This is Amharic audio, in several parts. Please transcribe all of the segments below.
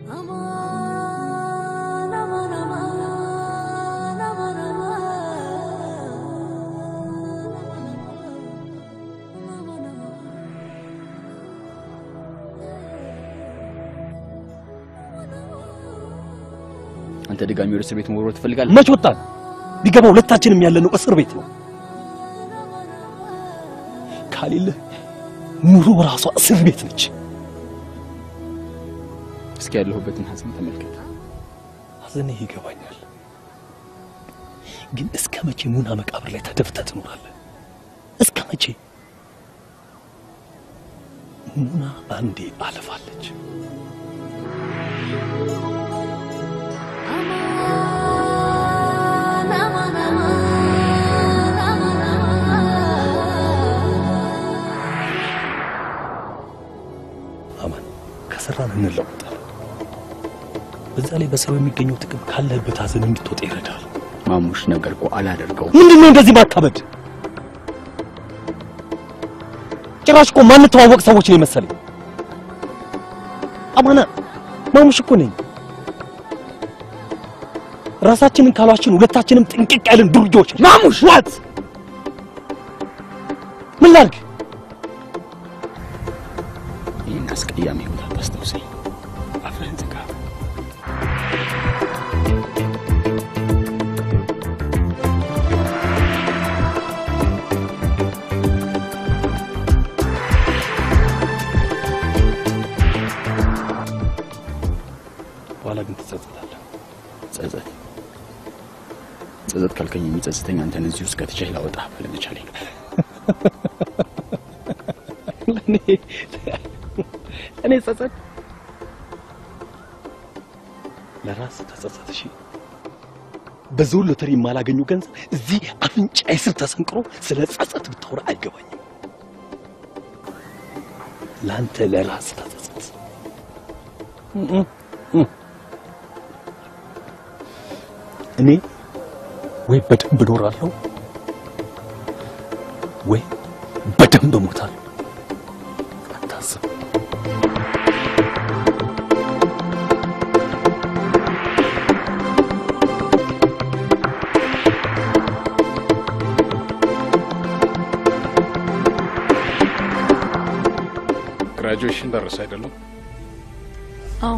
አንተ ድጋሚ ወደ እስር ቤት መወርወር ትፈልጋለህ? መች ወጣን? ቢገባ ሁለታችንም ያለነው እስር ቤት ነው። ካሌለህ ኑሮ ራሷ እስር ቤት ነች። እስኪ ያለሁበትን ሀዘን ተመልከት። ሀዘንህ ይገባኛል፣ ግን እስከ መቼ ሙና መቃብር ላይ ተደፍተህ ትኖራለህ? እስከ መቼ? ሙና አንዴ አለፋለች። አማን ከሰራን እንለወጣለን። በዛ ላይ በስራው የሚገኘው ጥቅም ካለህበት ሀዘን እንድትወጣ ይረዳል። ማሙሽ ነገር እኮ አላደርገውም። ምንድን ነው እንደዚህ ማካበድ? ጭራሽ እኮ ማንተዋወቅ ሰዎች ነው የመሰለኝ። አማና ማሙሽ እኮ ነኝ። ራሳችንን ካሏችን ሁለታችንም ጥንቅቅ ያለን ዱርጆች። ማሙሽ ዋት ምን ላድርግ? ይህን አስቀያሚ ህይወት አታስታውሰኝ። አፍህን ዝጋ። በኋላ ግን ትጸጸታለህ። ጸጸት ጸጸት ካልከኝ የሚጸጽተኝ አንተን እዚህ ውስጥ ከትቼህ ላወጣህ ባለመቻሌ ነው። እኔ ጸጸት ለራስ ተጸጸት። እሺ በዞን ሎተሪ የማላገኘው ገንዘብ እዚህ አፍንጫዬ ስር ተሰንቅሮ ስለ ጸጸት ብታወራ አይገባኝም። ለአንተ ለራስ ተጸጸት። እኔ ወይ በደንብ እኖራለሁ ወይ በደንብ እሞታለሁ። አታስብ። ግራጁዌሽን ደረሰ አይደለም? አዎ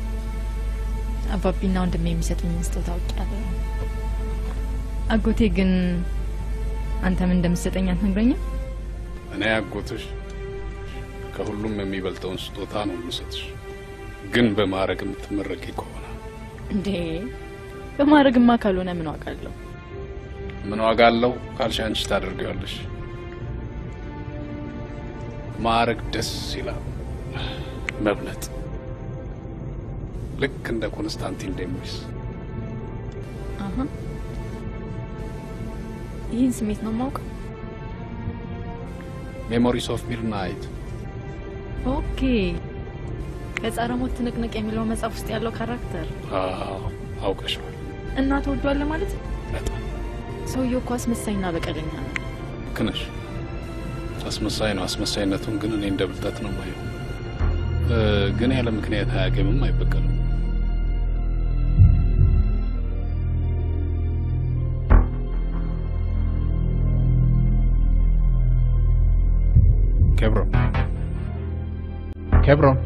አባቢና ወንድሜ የሚሰጡኝ ስጦታ አውቄያለሁ። አጎቴ ግን አንተ ምን እንደምትሰጠኝ አትነግረኝም? እኔ አጎትሽ ከሁሉም የሚበልጠውን ስጦታ ነው የምሰጥሽ፣ ግን በማዕረግ የምትመረቂ ከሆነ እንዴ በማድረግማ ካልሆነ ምን ዋጋ አለው? ምን ዋጋ አለው ካልሽ አንቺ ታደርጊዋለሽ። ማዕረግ ደስ ይላል፣ መብለጥ ልክ እንደ ኮንስታንቲን ዴሞስ አሀ ይህን ስሜት ነው የማውቀው። ሜሞሪስ ኦፍ ሚድናይት ኦኬ ከጸረ ሞት ትንቅንቅ የሚለው መጽሐፍ ውስጥ ያለው ካራክተር አውቀሽዋል። እና ተወዷለ ማለት ነው? በጣም ሰውየው እኮ አስመሳይና በቀለኛ ነው። ልክ ነሽ። አስመሳይ ነው። አስመሳይነቱን ግን እኔ እንደ ብልጠት ነው የማየው። እ፣ ግን ያለ ምክንያት አያገምም፣ አይበቀልም። ኬብሮን ኬብሮን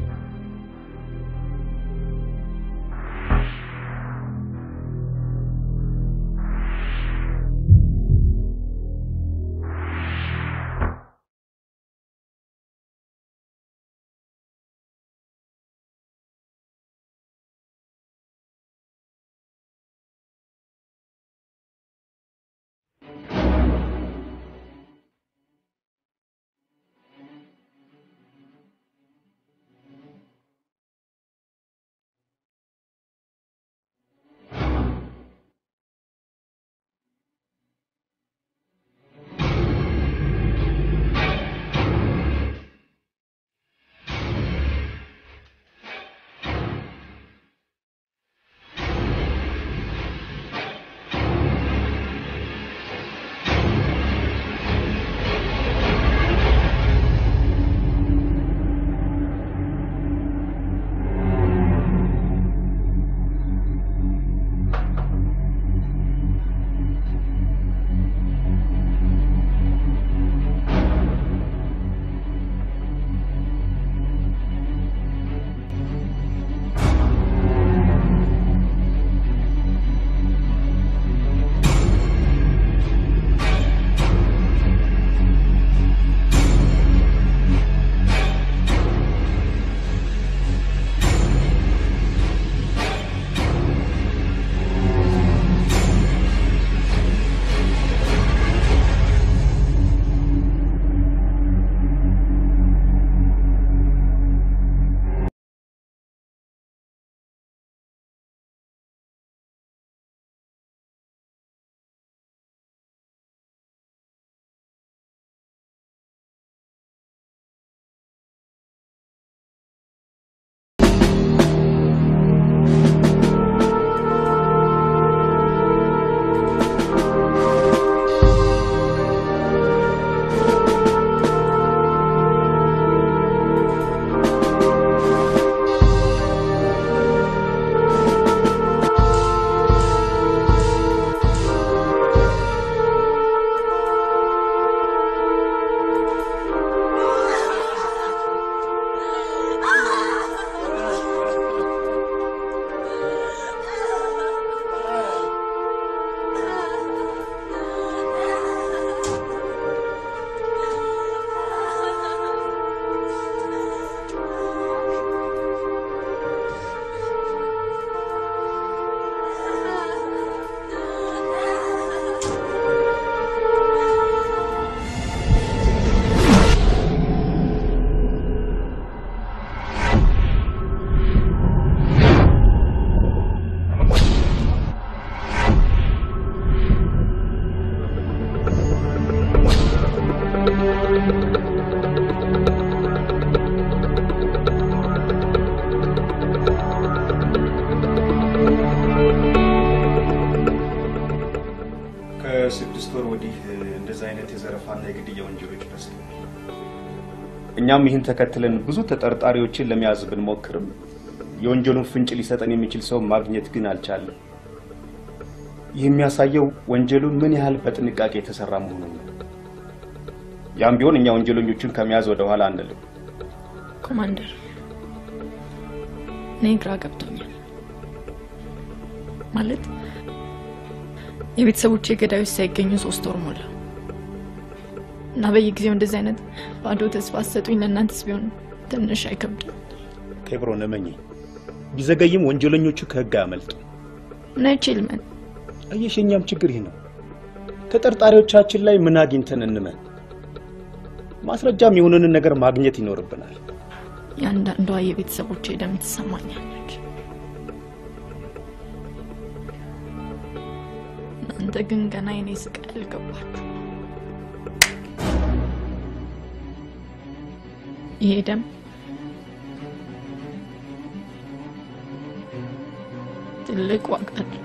አይነት የዘረፋና የግድያ ወንጀሎች ይመስለኛል። እኛም ይህን ተከትለን ብዙ ተጠርጣሪዎችን ለመያዝ ብንሞክርም የወንጀሉን ፍንጭ ሊሰጠን የሚችል ሰው ማግኘት ግን አልቻለም። ይህ የሚያሳየው ወንጀሉ ምን ያህል በጥንቃቄ የተሰራ መሆኑን ነው። ያም ቢሆን እኛ ወንጀለኞቹን ከመያዝ ወደ ኋላ አንልም። ኮማንደር፣ እኔ ግራ ገብቶኛል። ማለት የቤተሰቦቼ ገዳዮች ሳይገኙ ሶስት ወር ሞላ እና በየጊዜው እንደዚህ አይነት ባዶ ተስፋ አሰጡኝ። ለእናንተስ ቢሆን ትንሽ አይከብድም? ኬብሮን እመኚ፣ ቢዘገይም ወንጀለኞቹ ከህግ አያመልጡ። ናይችል ምን አየሽ፣ የእኛም ችግር ይህ ነው። ተጠርጣሪዎቻችን ላይ ምን አግኝተን እንመን? ማስረጃም የሆነንን ነገር ማግኘት ይኖርብናል። የአንዳንዷ የቤተሰቦቼ ደም ትሰማኛለች። እናንተ ግን ገና የኔ ስቃይ አልገባችሁ። ይሄ ደም ትልቅ ዋጋ አለው።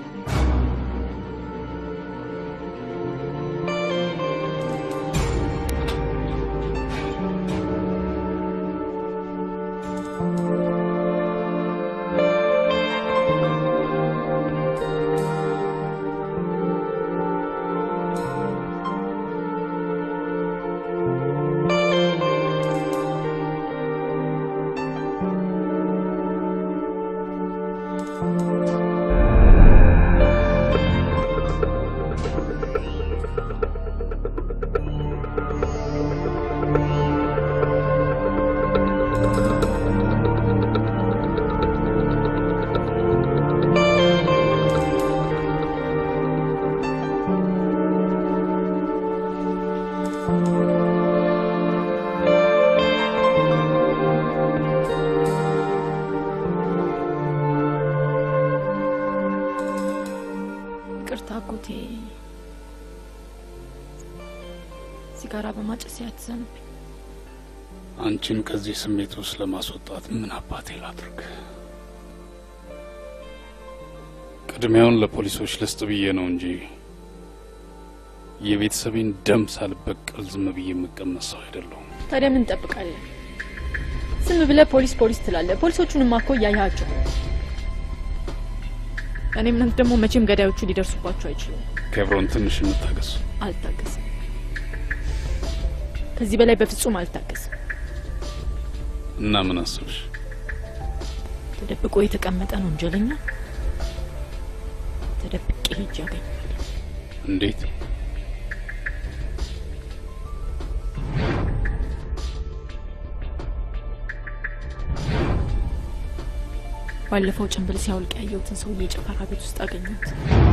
ይቅርታ አጎቴ፣ ሲጋራ በማጨስ ያትዘንብኝ። አንቺን ከዚህ ስሜት ውስጥ ለማስወጣት ምን አባቴ ላድርግ? ቅድሚያውን ለፖሊሶች ልስጥ ብዬ ነው እንጂ የቤተሰቤን ደም ሳልበቀል ዝም ብዬ የምቀመጥ ሰው አይደለሁም። ታዲያ ምን እንጠብቃለን? ዝም ብለህ ፖሊስ ፖሊስ ትላለህ። ፖሊሶቹንማ እኮ እያያቸው። እኔ እምነት ደግሞ መቼም ገዳዮቹ ሊደርሱባቸው አይችሉም። ኬብሮን ትንሽ እንታገስ። አልታገስም። ከዚህ በላይ በፍጹም አልታገስም። እና ምን አስብሽ? ተደብቆ የተቀመጠን ወንጀለኛ ተደብቄ ሄጅ ያገኛል። እንዴት? ባለፈው ጭንብል ሲያወልቅ ያየሁትን ሰውዬ ጭፈራ ቤት ውስጥ አገኘሁት።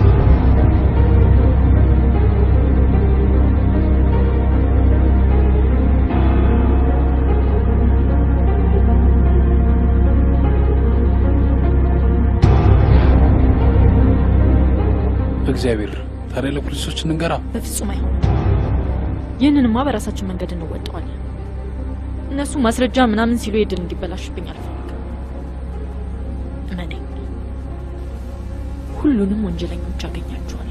እግዚአብሔር ታዲያ ለፖሊሶች እንንገራ። በፍጹም አይሆንም። ይህንንማ በራሳችን መንገድ እንወጣዋለን። እነሱ ማስረጃ ምናምን ሲሉ የድል እንዲበላሽብኝ አልፈልግም። እመነኝ፣ ሁሉንም ወንጀለኞች አገኛቸዋለሁ።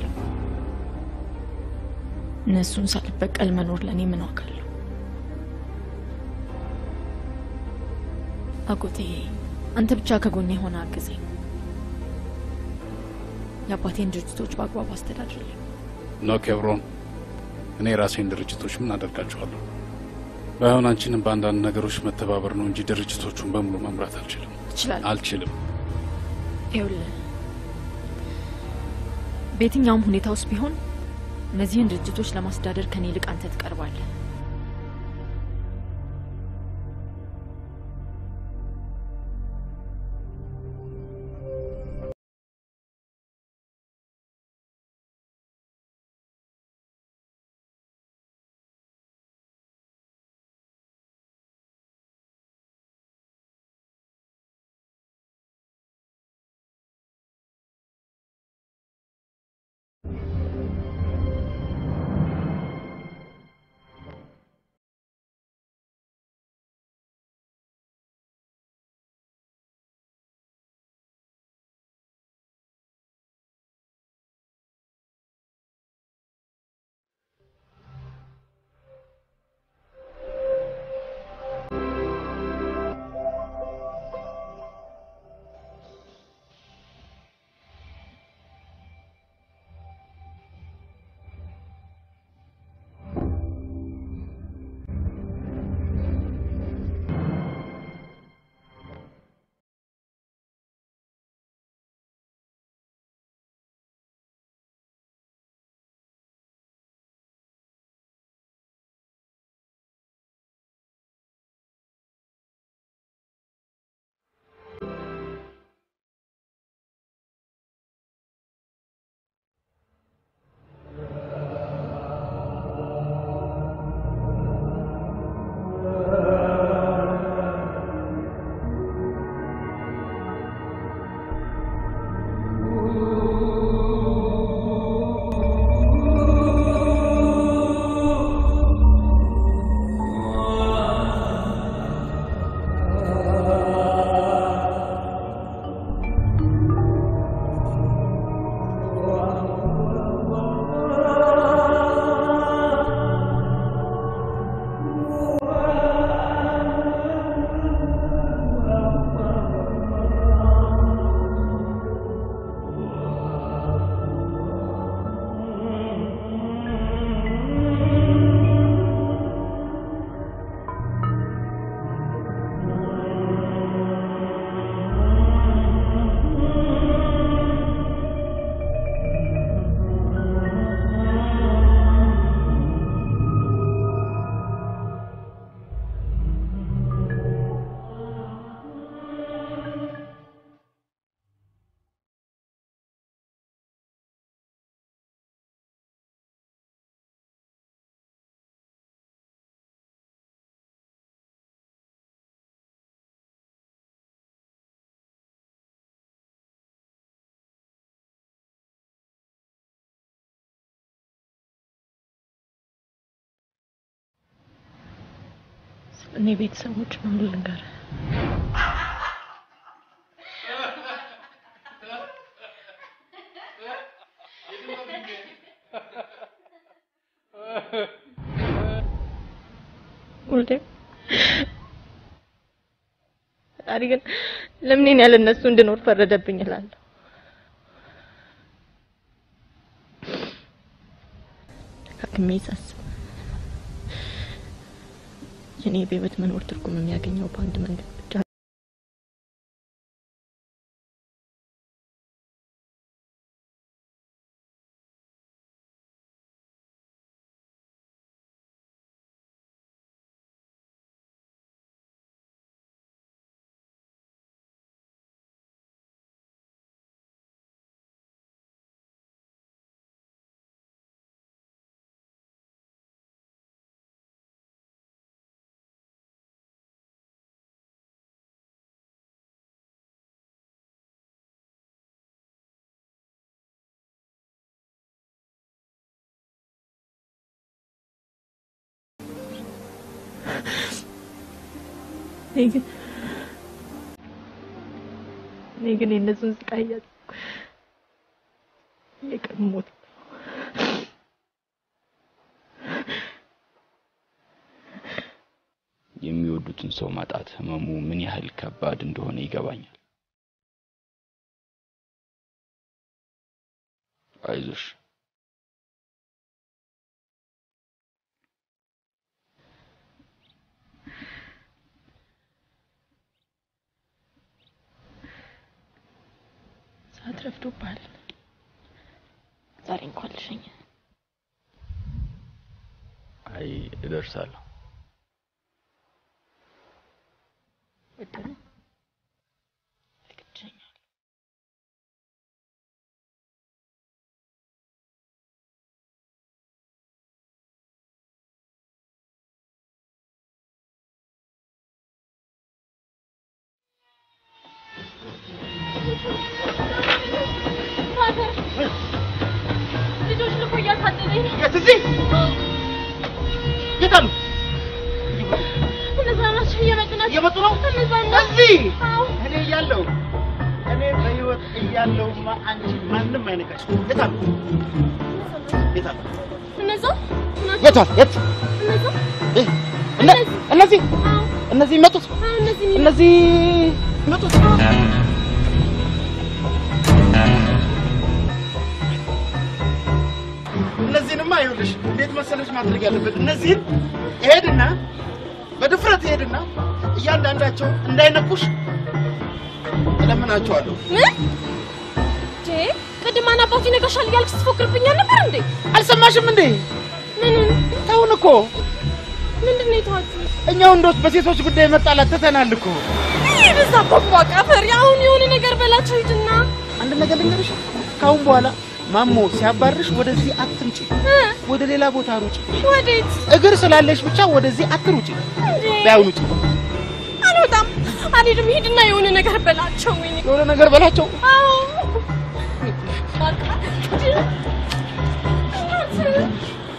እነሱን ሳልበቀል መኖር ለእኔ ምን ዋጋ አለው? አጎቴ፣ አንተ ብቻ ከጎኔ የሆነ አግዘኝ። የአባቴን ድርጅቶች በአግባቡ አስተዳድርልኝ። ኖ ኬብሮን፣ እኔ የራሴን ድርጅቶች ምን አደርጋቸዋለሁ? ባይሆን አንቺንም በአንዳንድ ነገሮች መተባበር ነው እንጂ ድርጅቶቹን በሙሉ መምራት አልችልም ትችላለህ። አልችልም። ይኸውልህ በየትኛውም ሁኔታ ውስጥ ቢሆን እነዚህን ድርጅቶች ለማስተዳደር ከኔ ይልቅ አንተ ትቀርባለህ። እኔ ቤተሰቦች ነው ልንገር ሁሌም ፈጣሪ ግን ለምን እኔን ያለ እነሱ እንድኖር ፈረደብኝ እላለሁ። ደጋግሜ ሳስብ የኔ በህይወት መኖር ትርጉም የሚያገኘው በአንድ መንገድ ብቻ እኔ ግን እኔ ግን የእነሱን ስቃይ እያሰብኩ የቀን ሞት ነው። የሚወዱትን ሰው ማጣት ህመሙ ምን ያህል ከባድ እንደሆነ ይገባኛል። አይዞሽ። ሰዓት ረፍዶብሃል። ዛሬ እንኳን ልሸኝ። አይ እደርሳለሁ። ወደ ነው ግድሸኛል። ልጆች ልኮ እያሳደደኝ ነው። የት እዚህ የት አሉ? እነዛ ናቸው እየመጡ ናቸው። እየመጡ ነው? እነዛ ናቸው። እዚህ አዎ። እኔ እያለሁ እኔ በህይወት እያለሁማ አንቺ ማንም አይነካሽ። የት አሉ? የት አሉ? እነዛ ናቸው። የት አሉ? የት እነዛ እ- እነ- እነዚህ አዎ፣ እነዚህ መጡት አዎ፣ እነዚህ የሚመጡት እነዚህ መጡት እነዚህንማ ይኸውልሽ እንዴት መሰለሽ ማድረግ ያለበት እነዚህን እሄድና በድፍረት እሄድና እያንዳንዳቸው እንዳይነኩሽ እለምናቸዋለሁ። ምን እንዴ? ቅድም ማን አባቱ ይነካሻል እያልክ ስትፎክርብኝ ነበር እንዴ? አልሰማሽም እንዴ? ምኑን? ተውን እኮ ምንድን ነው የተዋት? እኛ ወንዶች በሴቶች ጉዳይ መጣላት ትተናል እኮ። ይህ በዛ ቦቅቧቃ ፈሪ። አሁን የሆነ ነገር በላቸው ሂድና አንድ ነገር ልንገርሽ፣ ካሁን በኋላ ማሞ ሲያባርሽ ወደዚህ አትምጪ፣ እ? ወደ ሌላ ቦታ ሩጪ። ወዴት እግር ስላለሽ ብቻ ወደዚህ አትሩጪ። እንዴ? ቢያውኑ ውጪ። አልወጣም፣ አልሄድም። ሂድና የሆነ ነገር በላቸው። ወይኔ የሆነ ነገር በላቸው። አዎ በቃ ሂድ። እናት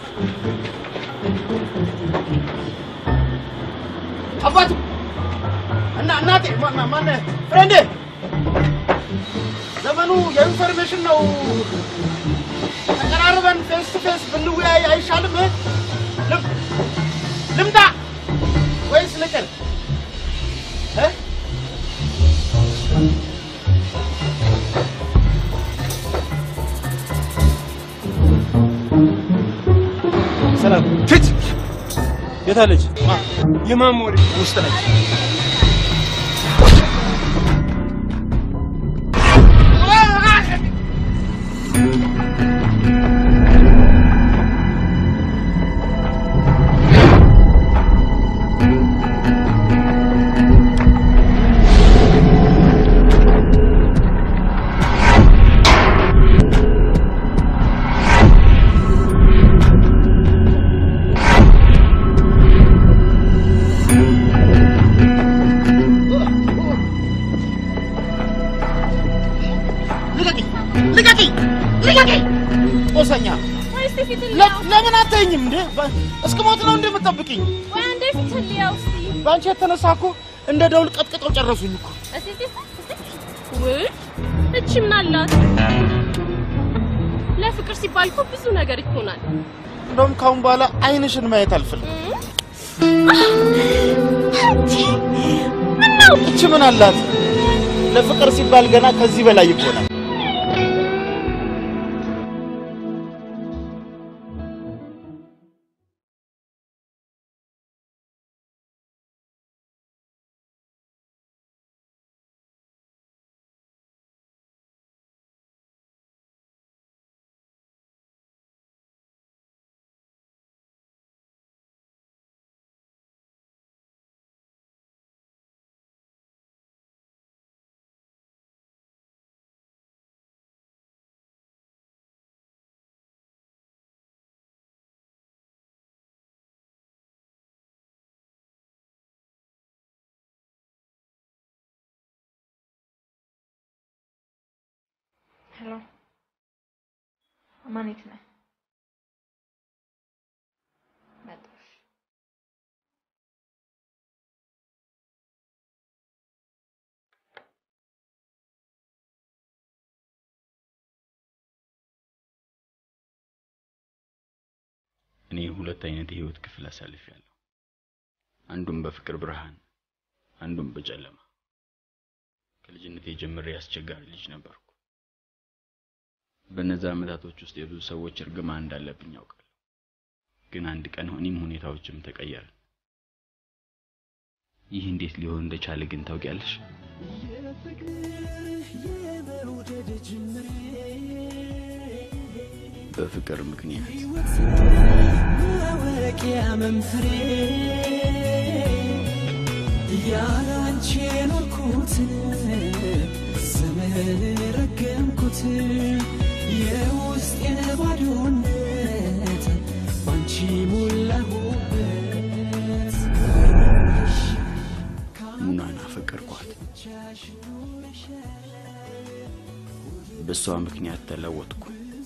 አባቱ እና እናቴ ማ- ማ- ማነህ ፍሬንዴ፣ ዘመኑ የኢንፎርሜሽን ነው። ተቀራርበን ፌስ ቱ ፌስ ብንወያይ አይሻልም? ልም- ልምጣ ወይስ ልቅር? እ? ሰላም ፊት የታለች? የማሞሪ ውስጥ ነች። ልቀቂኝ! ልቀቂኝ! ልቀቂኝ! ጦሰኛ ወይ እስቲ ፊት ለ- ለምን አታየኝም እንዴ? በ- እስክሞት ነው እንደምትጠብቅኝ? ወይ አንዴ ፊት ልያው እስቲ በአንቺ የተነሳ እኮ እንደ ደውል ቀጥቅጠው ጨረሱኝ እኮ። እስቲ እስቲ እስቲ እስቲ። ውይ እቺ ምን አላት? ለፍቅር ሲባል እኮ ብዙ ነገር ይሆናል። እንደውም ካሁን በኋላ አይንሽን ማየት አልፈልግም። እቺ ምን አላት? ለፍቅር ሲባል ገና ከዚህ በላይ ይሆናል። ሄሎ ማን የት ነህ? መጣሁ። እሺ። እኔ ሁለት አይነት የህይወት ክፍል አሳልፌያለሁ። አንዱም በፍቅር ብርሃን፣ አንዱም በጨለማ። ከልጅነቴ ጀምሬ አስቸጋሪ ልጅ ነበርኩ። በእነዛ ዓመታቶች ውስጥ የብዙ ሰዎች እርግማን እንዳለብኝ ያውቃለሁ። ግን አንድ ቀን እኔም ሁኔታዎችም ተቀየርን። ይህ እንዴት ሊሆን እንደቻለ ግን ታውቂያለሽ? በፍቅር ምክንያት ማወቂያ መንፍሬ ያላንቺ የኖርኩትን ዘመን ረገምኩት የውስጤን ባዶነት ባንቺ ሞላሁበት ሙናን አፈቀርኳት። በእሷ ምክንያት ተለወጥኩ።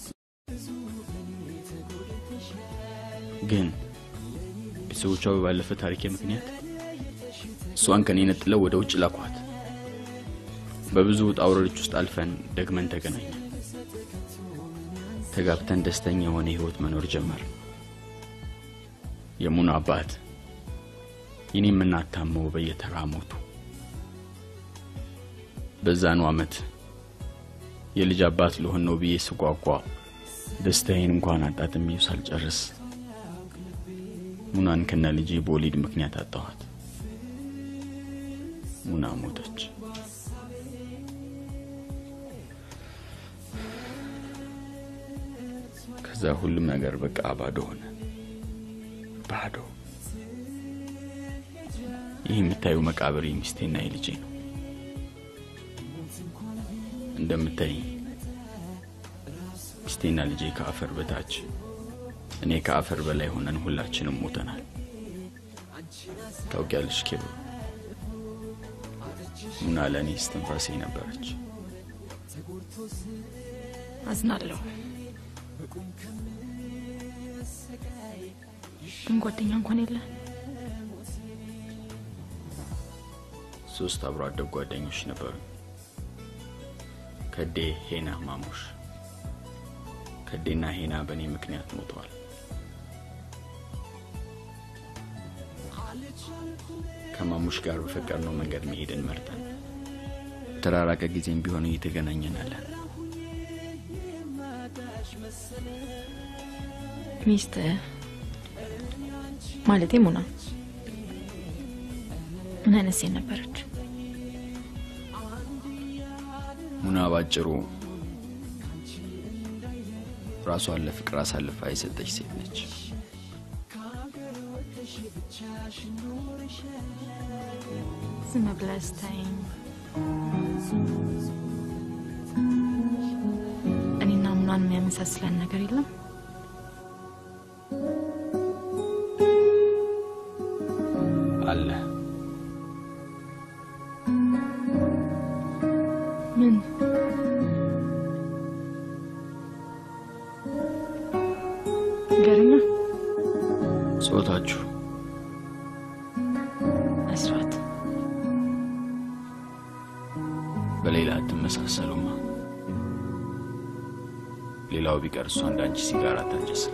ግን ቤተሰቦቿ ባለፈ ታሪኬ ምክንያት እሷን ከኔ ነጥለው ወደ ውጭ ላኳት። በብዙ ውጣ ውረዶች ውስጥ አልፈን ደግመን ተገናኘን። ተጋብተን ደስተኛ የሆነ ህይወት መኖር ጀመርን። የሙና አባት የኔም እናት ታመው በየተራ ሞቱ። በዛኑ ዓመት የልጅ አባት ልሆን ነው ብዬ ስጓጓ ደስታዬን እንኳን አጣጥሜው ሳልጨርስ ሙናን ከነ ልጄ በወሊድ ምክንያት አጣኋት። ሙና ሞተች። ከዛ ሁሉም ነገር በቃ ባዶ ሆነ። ባዶ። ይህ የምታዩ መቃብር የሚስቴና የልጄ ነው። እንደምታይ ሚስቴና ልጄ ከአፈር በታች እኔ ከአፈር በላይ ሆነን ሁላችንም ሞተናል። ታውቂያለሽ ኬብሮ፣ ሙና ለእኔ እስትንፋሴ ነበረች። አዝናለሁ። ግን ጓደኛ እንኳን የለ። ሶስት አብሮ አደግ ጓደኞች ነበሩ። ከዴ፣ ሄና፣ ማሙሽ። ከዴና ሄና በእኔ ምክንያት ሞተዋል። ከማሙሽ ጋር በፈቀድነው መንገድ መሄድን መርጠን ተራራቀ ጊዜም ቢሆን እየተገናኘናለን። ሚስት ማለቴ ሙና ምን አይነት ሴት ነበረች? ሙና ባጭሩ ራሷን ለፍቅር አሳልፋ የሰጠች ሴት ነች። ዝም ብለህ ስታይኝ እኔና ሙናን የሚያመሳስለን ነገር የለም። አለ ምን ንገረኛ። ጾታችሁ ሌላው ቢቀር እሷ እንደ አንቺ ሲጋራ አታጨስም።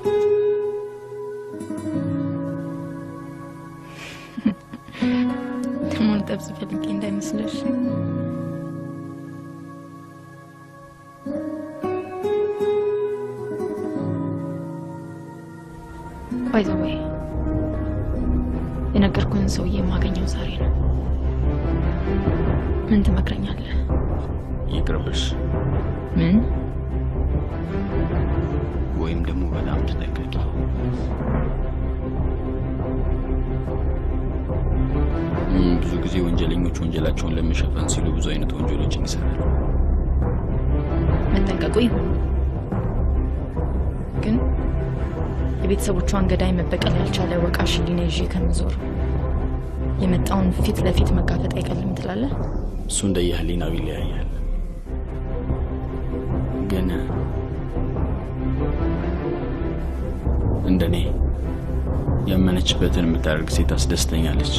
ደግሞ ልጠብስ ፈልጌ እንዳይመስለሽ። ባይ ዘ ወይ የነገርኩህን ሰውዬ የማገኘው ዛሬ ነው። ምን ትመክረኛለህ? ይቅርብሽ፣ ምን ወይም ደግሞ በጣም ተጠንቀቂ። እም፣ ብዙ ጊዜ ወንጀለኞች ወንጀላቸውን ለመሸፈን ሲሉ ብዙ አይነት ወንጀሎችን ይሰራሉ። መጠንቀቁ ይሁን፣ ግን የቤተሰቦቿን ገዳይ መበቀል ያልቻለ ወቃሽ ሊና ይዤ ከምዞር የመጣውን ፊት ለፊት መጋፈጥ አይቀልም ትላለህ? እሱ እንደ የህሊናው ይለያያል። ግን እንደኔ ያመነችበትን የምታደርግ ሴት አስደስተኛለች።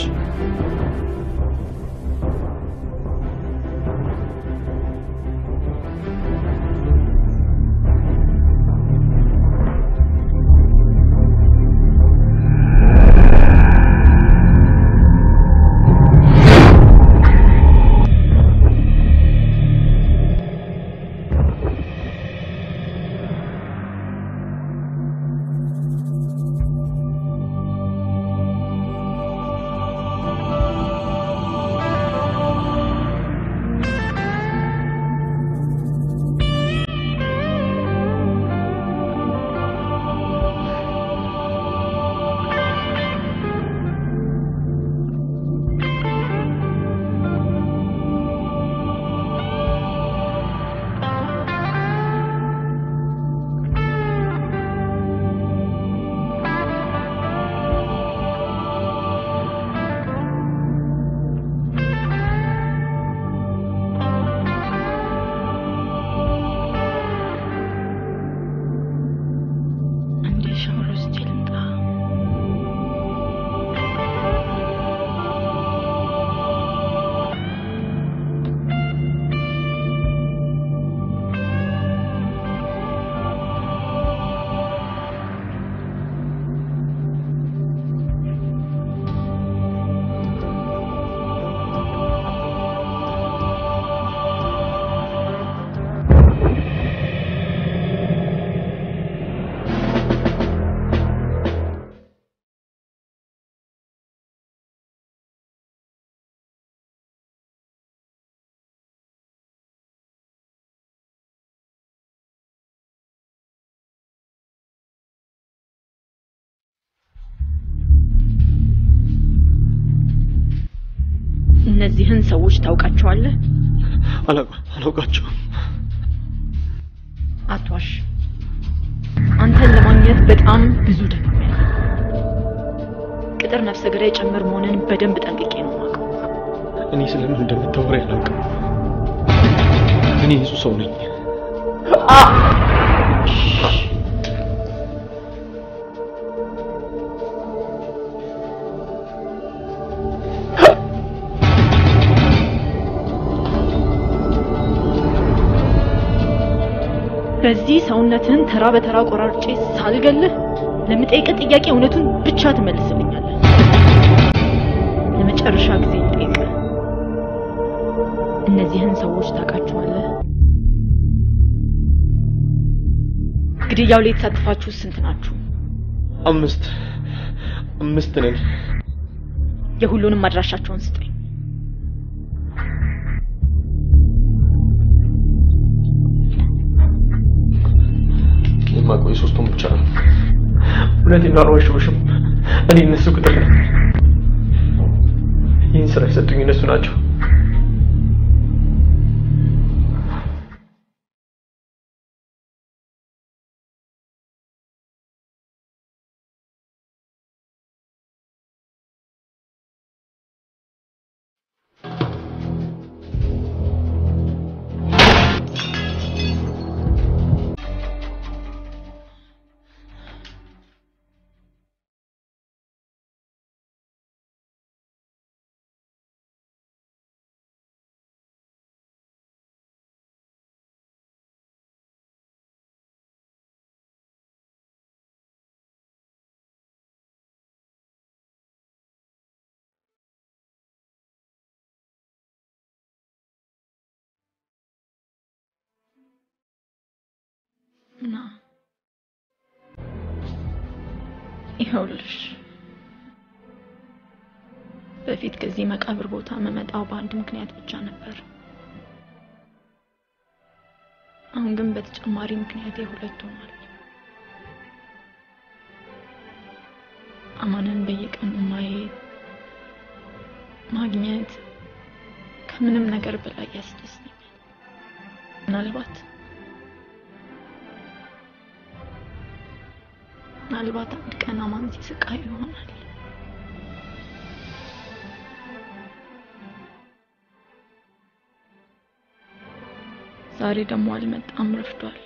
አንዴ ሻወር ወስጄ ልምጣ። እነዚህን ሰዎች ታውቃቸዋለህ? አላውቃቸውም። አትዋሽ። አንተን ለማግኘት በጣም ብዙ ደክሜያለሁ። ቅጥር ነፍሰ ገዳይ ጭምር መሆንን በደንብ ጠንቅቄ ነው የማውቀው። እኔ ስለምን እንደምታወራ አላውቅም። እኔ ንጹህ ሰው ነኝ። በዚህ ሰውነትህን ተራ በተራ ቆራርጬ ሳልገልህ ለምጠይቅ ጥያቄ እውነቱን ብቻ ትመልስልኛለህ። ለመጨረሻ ጊዜ ልጠይቅ፣ እነዚህን ሰዎች ታውቃቸዋለህ? ግድያው ላይ የተሳተፋችሁ ስንት ናችሁ? አምስት አምስት ነን። የሁሉንም አድራሻቸውን ስጠኝ። የማውቀው የሶስቱን ብቻ ነው። እውነቴን ነው፣ አልዋሸሁሽም። እኔ እነሱ ቅጥር ነኝ። ይህን ስራ የሰጡኝ እነሱ ናቸው። ይኸውልሽ በፊት ከዚህ መቃብር ቦታ መመጣው በአንድ ምክንያት ብቻ ነበር። አሁን ግን በተጨማሪ ምክንያት የሁለት ሆኗል። አማንን በየቀኑ ማየት ማግኘት ከምንም ነገር በላይ ያስደስተኛል። ምናልባት ምናልባት አንድ ቀን አማን ሲስቃይ ይሆናል። ዛሬ ደግሞ አልመጣም፣ ረፍዷል።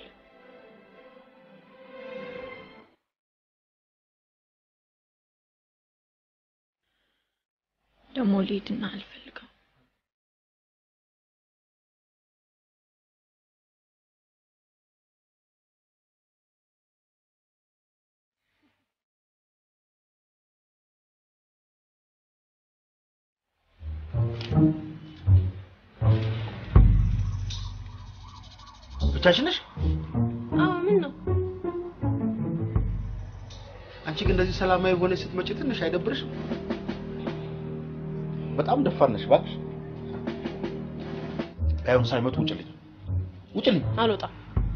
ደግሞ ልሂድና አልፈልገው ብቻሽን ነሽ? አዎ ምን ነው? አንቺ ግን እንደዚህ ሰላማዊ ሆነሽ ስትመጪ ትንሽ አይደብርሽም? በጣም ደፋር ነሽ እባክሽ። ባይሆን ሳይመጡ ውጭልኝ፣ ውጭልኝ። አልወጣም።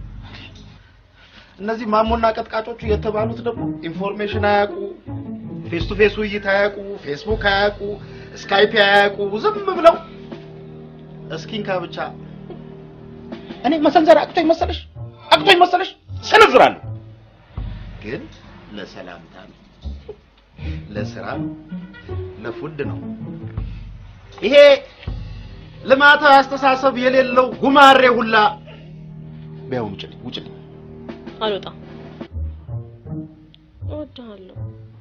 እነዚህ ማሞና ቀጥቃጮቹ የተባሉት ደግሞ ኢንፎርሜሽን አያውቁ፣ ፌስ ቱ ፌስ ውይይት አያውቁ፣ ፌስቡክ አያውቁ፣ ስካይፕ አያውቁ። ዝም ብለው እስኪንካ ብቻ እኔ መሰንዘር አቅቶኝ መሰለሽ? አቅቶኝ መሰለሽ? ሰነዝራለሁ፣ ግን ለሰላምታ ነው፣ ለስራ ነው፣ ለፉድ ነው። ይሄ ልማታዊ አስተሳሰብ የሌለው ጉማሬ ሁላ ቢያውን ውጭልኝ፣ ውጭልኝ። አልወጣም። እወድሃለሁ።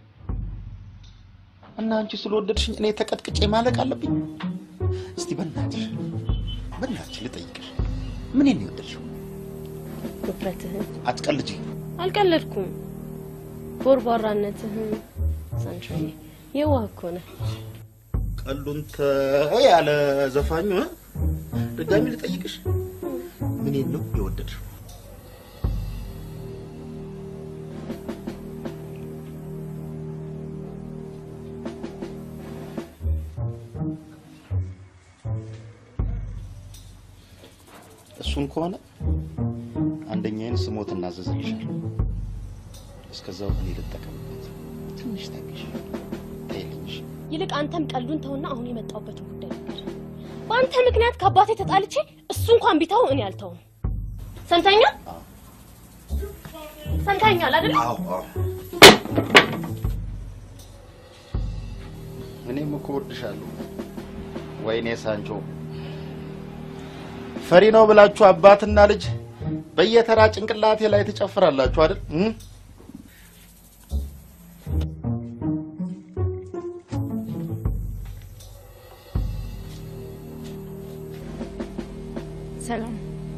እና አንቺ ስለወደድሽኝ እኔ ተቀጥቅጬ ማለቅ አለብኝ? እስቲ በእናትሽ በእናትሽ ልጠይቅሽ፣ ምን ነው የወደድሽው? ውፍረትህን አትቀልጂ። አልቀለድኩም። ቦርቧራነትህን ሰንሻዬ፣ የዋህ እኮ ነህ። ቀሉን ተው ያለ ዘፋኙ እ? ድጋሚ ልጠይቅሽ፣ ምን ነው የወደድሽው? እሱን ከሆነ አንደኛዬን ስሞት እናዘዝልሻለሁ። እስከዛው እኔ ልጠቀምበት። ትንሽ ታግሽ ታይልሽ። ይልቅ አንተም ቀልዱን ተውና አሁን የመጣሁበትን ጉዳይ ነገር በአንተ ምክንያት ከአባቴ ተጣልቼ እሱ እንኳን ቢተው እኔ አልተውም። ሰምተኛል? ሰምተኛል አይደል? አዎ አዎ። እኔም እኮ እወድሻለሁ። ወይኔ ሳንቾ ፈሪ ነው ብላችሁ አባትና ልጅ በየተራ ጭንቅላቴ ላይ ትጨፍራላችሁ አይደል? እ? ሰላም፣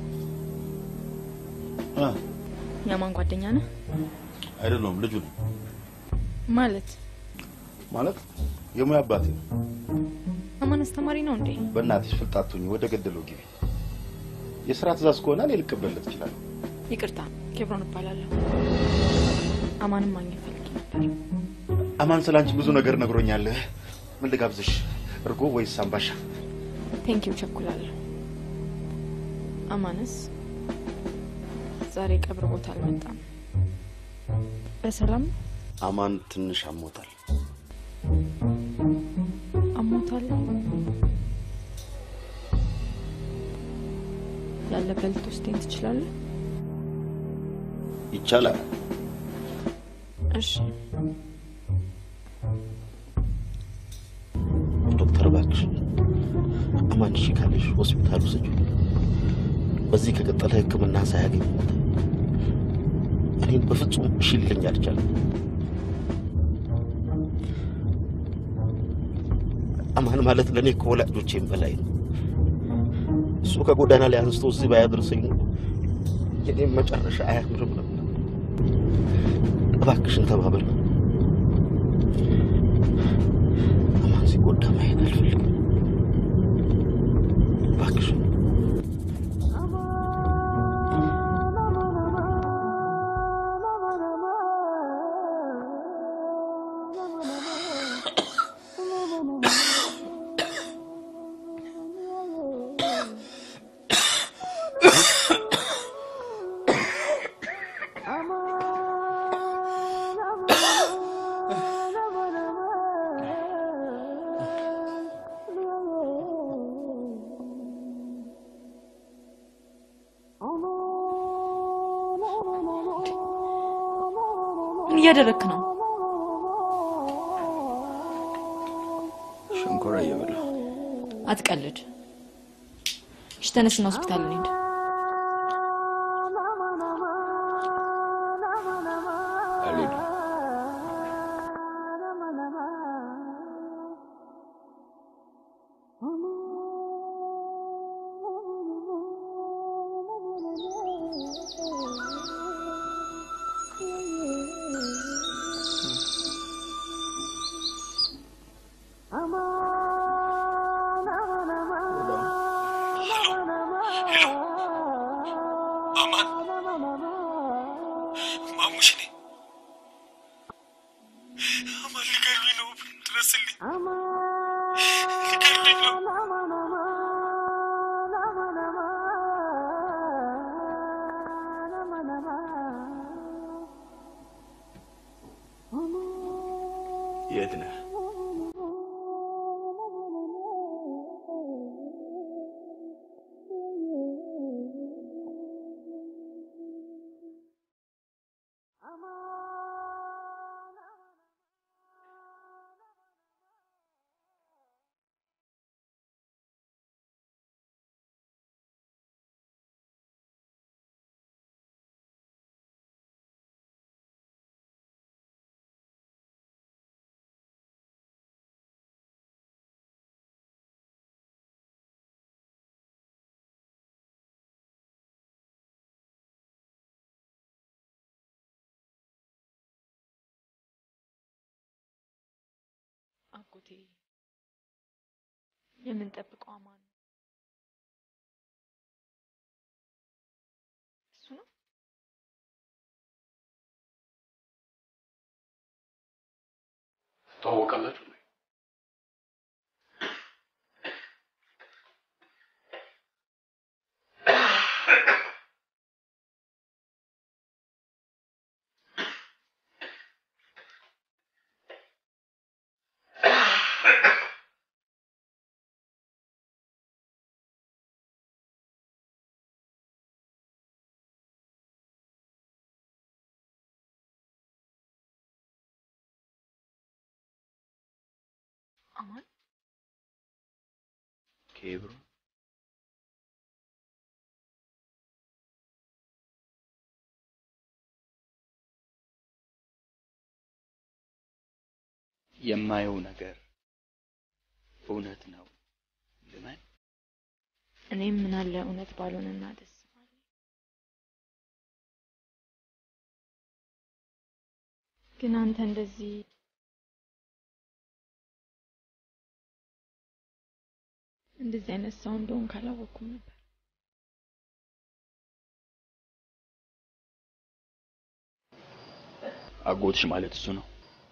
እ? የማን ጓደኛ ነህ? አይደለሁም ልጁ ነው ማለት ማለት የሙያ አባቴ ነው። አማን አስተማሪ ነው እንዴ? በእናትሽ ፍልጣቱኝ ወደ ገደለው ግቢ። የስራ ትእዛዝ ከሆነ እኔ ልቀበልለት እችላለሁ። ይቅርታ፣ ኬብሮን እባላለሁ። አማንም ማግኘት ፈልጌ ነበር። አማን ስለ አንቺ ብዙ ነገር ነግሮኛል። ምን ልጋብዝሽ? እርጎ ወይስ አምባሻ? ቴንኪው፣ ቸኩላለሁ። አማንስ ዛሬ ቀብር ቦታ አልመጣም። በሰላም አማን ትንሽ አሞታል። አሞታል። ያለበት ልትወስደኝ ትችላለህ? ይቻላል። እሺ። ዶክተር እባክሽ አማን እሺ ካለሽ ሆስፒታል ውሰጂው። በዚህ ከቀጠለ ሕክምና ሳያገኝ ሞተ። እኔን በፍጹም እሺ ሊለኝ አልቻለም። አማን ማለት ለእኔ ከወላጆቼም በላይ ነው። እሱ ከጎዳና ላይ አንስቶ እዚህ ባያደርሰኝ ኖሮ የኔም መጨረሻ አያምርም ነበር። እባክሽን ተባበል። አማን ሲጎዳ ማየት አልፈልግም። እባክሽን እያደረክ ነው? ሸንኮራ እየበላሁ አትቀልድ። እሺ ተነስና ሆስፒታል እንሂድ። አልሄድም። አማን ማሙሽ ነኝ። አማን ሊገሉኝ ነው፣ ድረስልኝ። ሊገሉኝ ነው። የት ነህ? አጎቴ የምንጠብቀው አማን ነው። እሱ ነው። ትተዋወቃላችሁ? አማን ኬብሮ የማየው ነገር እውነት ነው ልመን እኔም ምን አለ እውነት ባልሆነና ደስ ባለኝ። ግን አንተ እንደዚህ እንደዚህ አይነት ሰው እንደሆን ካላወቅኩም ነበር። አጎትሽ ማለት እሱ ነው።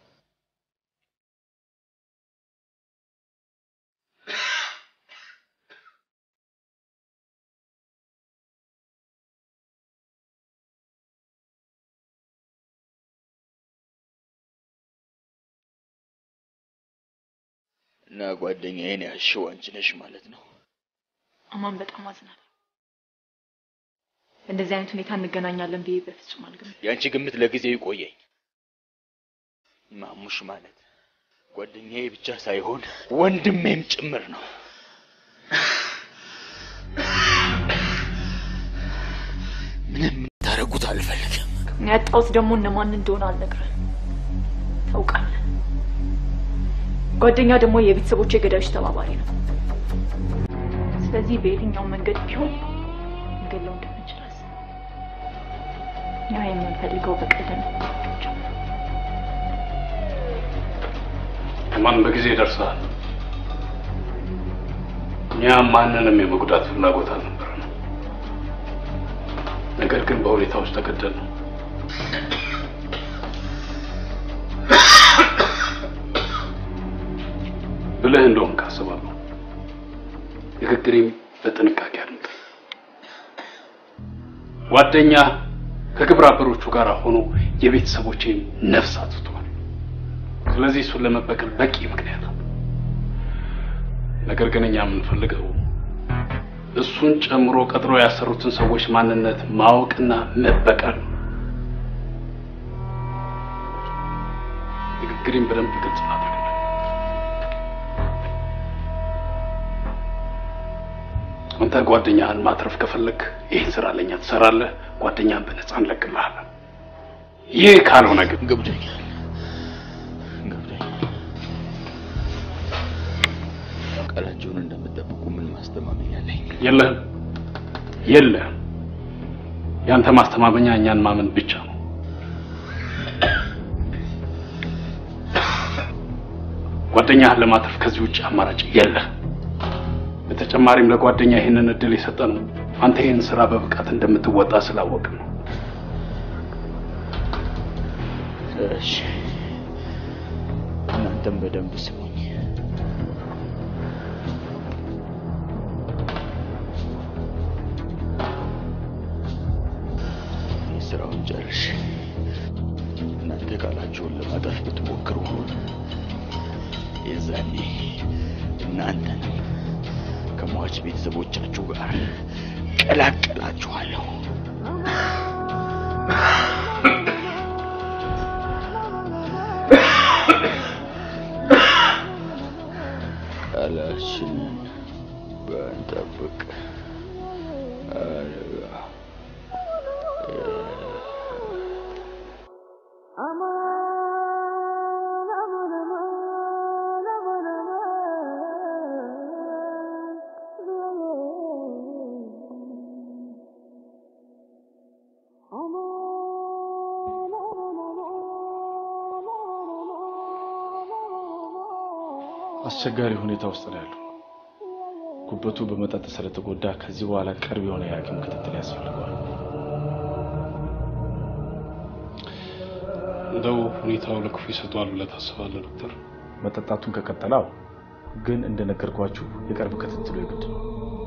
እና ጓደኛዬን ያልሽው አንቺ ነሽ ማለት ነው። አማን በጣም አዝናለሁ። በእንደዚህ አይነት ሁኔታ እንገናኛለን ብዬ በፍጹም አልገመትኩም። የአንቺ ግምት ለጊዜው ይቆየኝ። ማሙሽ ማለት ጓደኛዬ ብቻ ሳይሆን ወንድሜም ጭምር ነው። ምንም ታረጉት አልፈልግም። ያጣሁት ደግሞ እነማን እንደሆነ አልነግርህም። ታውቃለህ። ጓደኛ ደግሞ የቤተሰቦቼ ገዳዮች ተባባሪ ነው። ስለዚህ በየትኛው መንገድ ቢሆን እንገለው እንደምንችል አስብ። ያ የምንፈልገው በቀል ነው። ማን በጊዜ ደርሰሃል። እኛ ማንንም የመጉዳት ፍላጎት አልነበረንም። ነገር ግን በሁኔታዎች ተገደል ነው። ብለህ እንደውም ካስባለሁ ንግግሬም በጥንቃቄ አድምጥ። ጓደኛ ከግብረ አበሮቹ ጋር ሆኖ የቤተሰቦቼን ነፍስ አጥፍቷል። ስለዚህ እሱን ለመበቀል በቂ ምክንያት አለ። ነገር ግን እኛ የምንፈልገው እሱን ጨምሮ ቀጥሮ ያሰሩትን ሰዎች ማንነት ማወቅና መበቀል ነው። ችግሬን በደንብ ግልጽ ላድርግ። አንተ ጓደኛህን ማትረፍ ከፈለግ ይህን ስራ ለኛ ትሰራለህ፣ ጓደኛህን በነፃ እንለቅልሃለን። ይህ ካልሆነ ግን ገብቶኛል ገብቶኛል። ቃላቸውን እንደምጠብቁ ምን ማስተማመኛ አለኝ? የለህም የለህም። ያንተ ማስተማመኛ እኛን ማመን ብቻ ነው። ጓደኛህን ለማትረፍ ከዚህ ውጭ አማራጭ የለህም። በተጨማሪም ለጓደኛ ይህንን እድል የሰጠነው አንተ ይህን ስራ በብቃት እንደምትወጣ ስላወቅ ነው። እሺ እናንተም በደንብ ስሙኝ። የስራውን ጨርሽ እናንተ ቃላችሁን ለማጠፍ ብትሞክሩ የዛኔ እናንተንም ከሟች ቤተሰቦቻችሁ ጋር ቀላቀላችኋለሁ። ቃላችንን በንጠብቅ አደጋ አስቸጋሪ ሁኔታ ውስጥ ነው ያለው። ጉበቱ በመጠጥ ስለተጎዳ ከዚህ በኋላ ቅርብ የሆነ የሐኪም ክትትል ያስፈልገዋል። እንደው ሁኔታው ለክፉ ይሰጠዋል ብለህ ታስባለህ ዶክተር? መጠጣቱን ከቀጠላው ግን እንደነገርኳችሁ የቅርብ ክትትሉ የግድ ነው።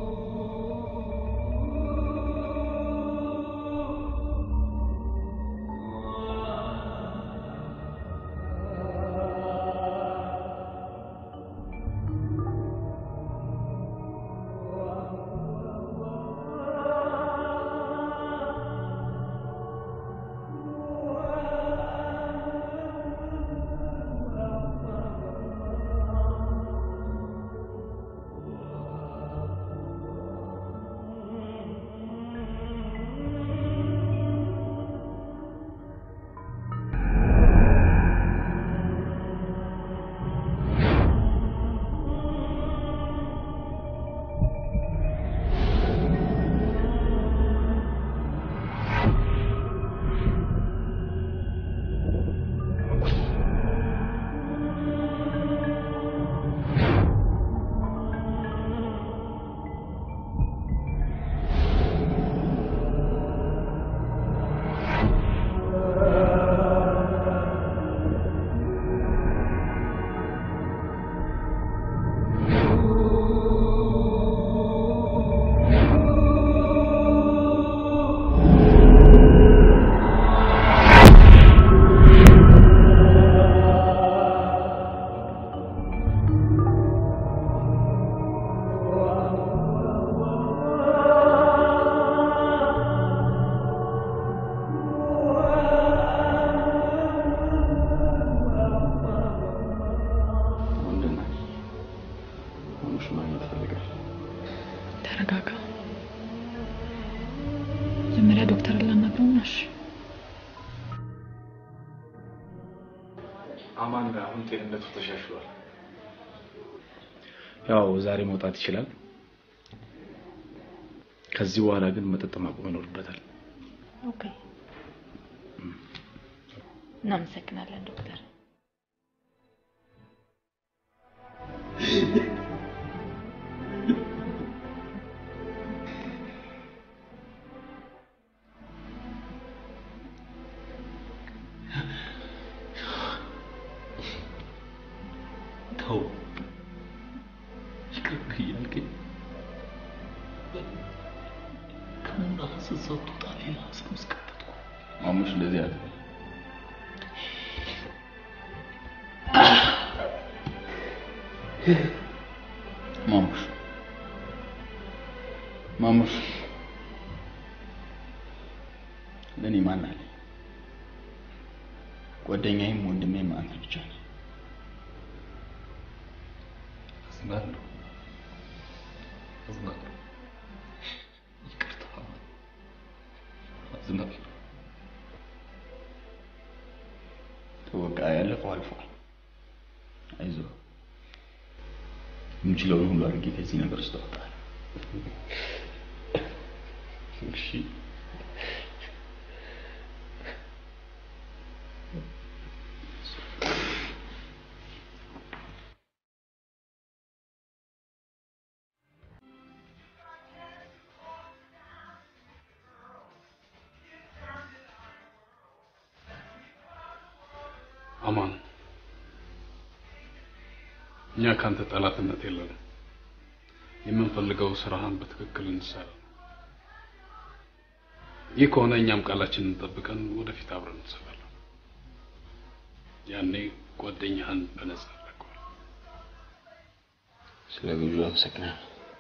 ተረጋጋ። መጀመሪያ ዶክተር ላናግረው ነው። እሺ አማን አሁን ጤንነቱ ተሻሽሏል። ያው ዛሬ መውጣት ይችላል። ከዚህ በኋላ ግን መጠጥ ማቆም ይኖርበታል። ኦኬ። እናመሰግናለን ዶክተር። ተው ይቅር እያልከኝ ከሙና ስትሰጡ ጣ ሌላ ስም እስከተትኩ ማሙሽ እንደዚህ አለ። ማሙሽ ማሙሽ ለእኔ ማን አለ? ጓደኛዬም ወንድሜም አንተ ብቻ ነህ። አዝናለሁ አዝናለሁ ይቅርታ አዝናለሁ በቃ ያለፈው አልፏል። አይዞህ የምችለውን ሁሉ አድርጌ ከዚህ ነገር ውስጥ እወጣለሁ። እሺ አማን እኛ ካንተ ጠላትነት የለንም። የምንፈልገው ስራህን በትክክል እንሰራ። ይህ ከሆነ እኛም ቃላችንን ጠብቀን ወደፊት አብረን እንሰራለን። ያኔ ጓደኛህን በነጻ ለቀዋል። ስለ ግብዣ አመሰግናለሁ።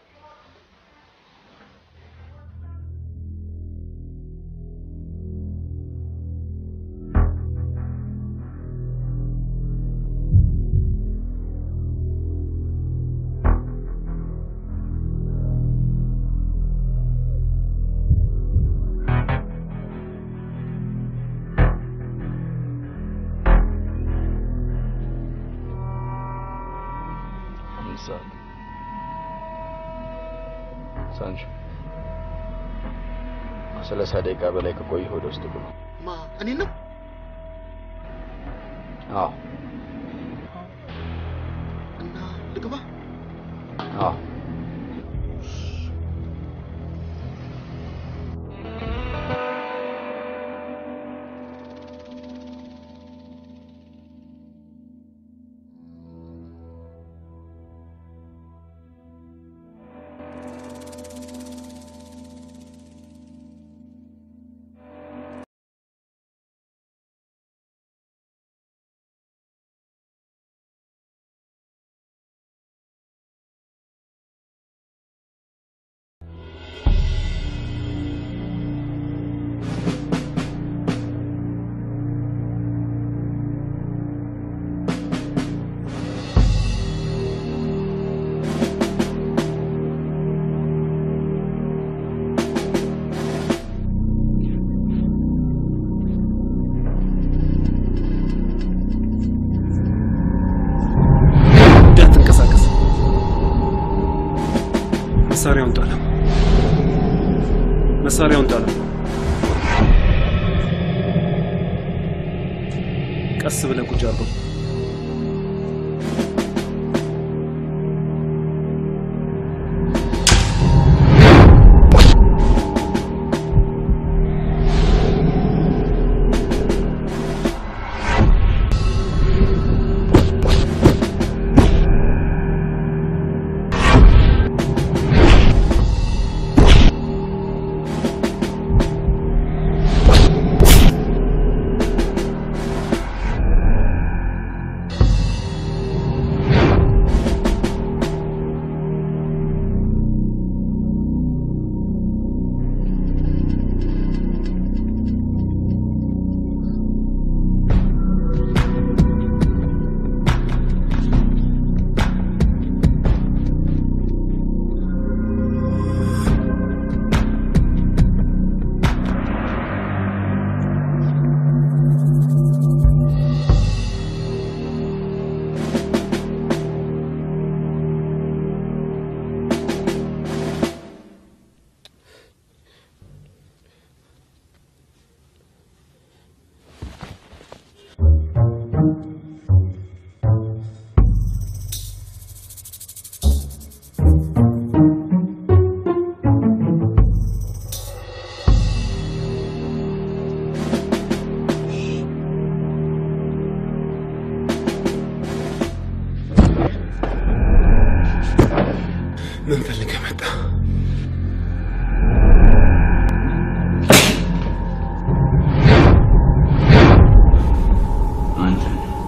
አምስት ሰዓት ሳንቾ ከሰላሳ ደቂቃ በላይ ከቆየህ ወደ ውስጥ ግባ። ማ እኔ ነው አዎ እና ልግባ? አዎ እንዳትንቀሳቀስ። መሳሪያውን ጣለው። መሳሪያውን ጣለው። ቀስ ብለህ ቁጭ አድርገው። ምን ፈልገህ መጣ? አንተ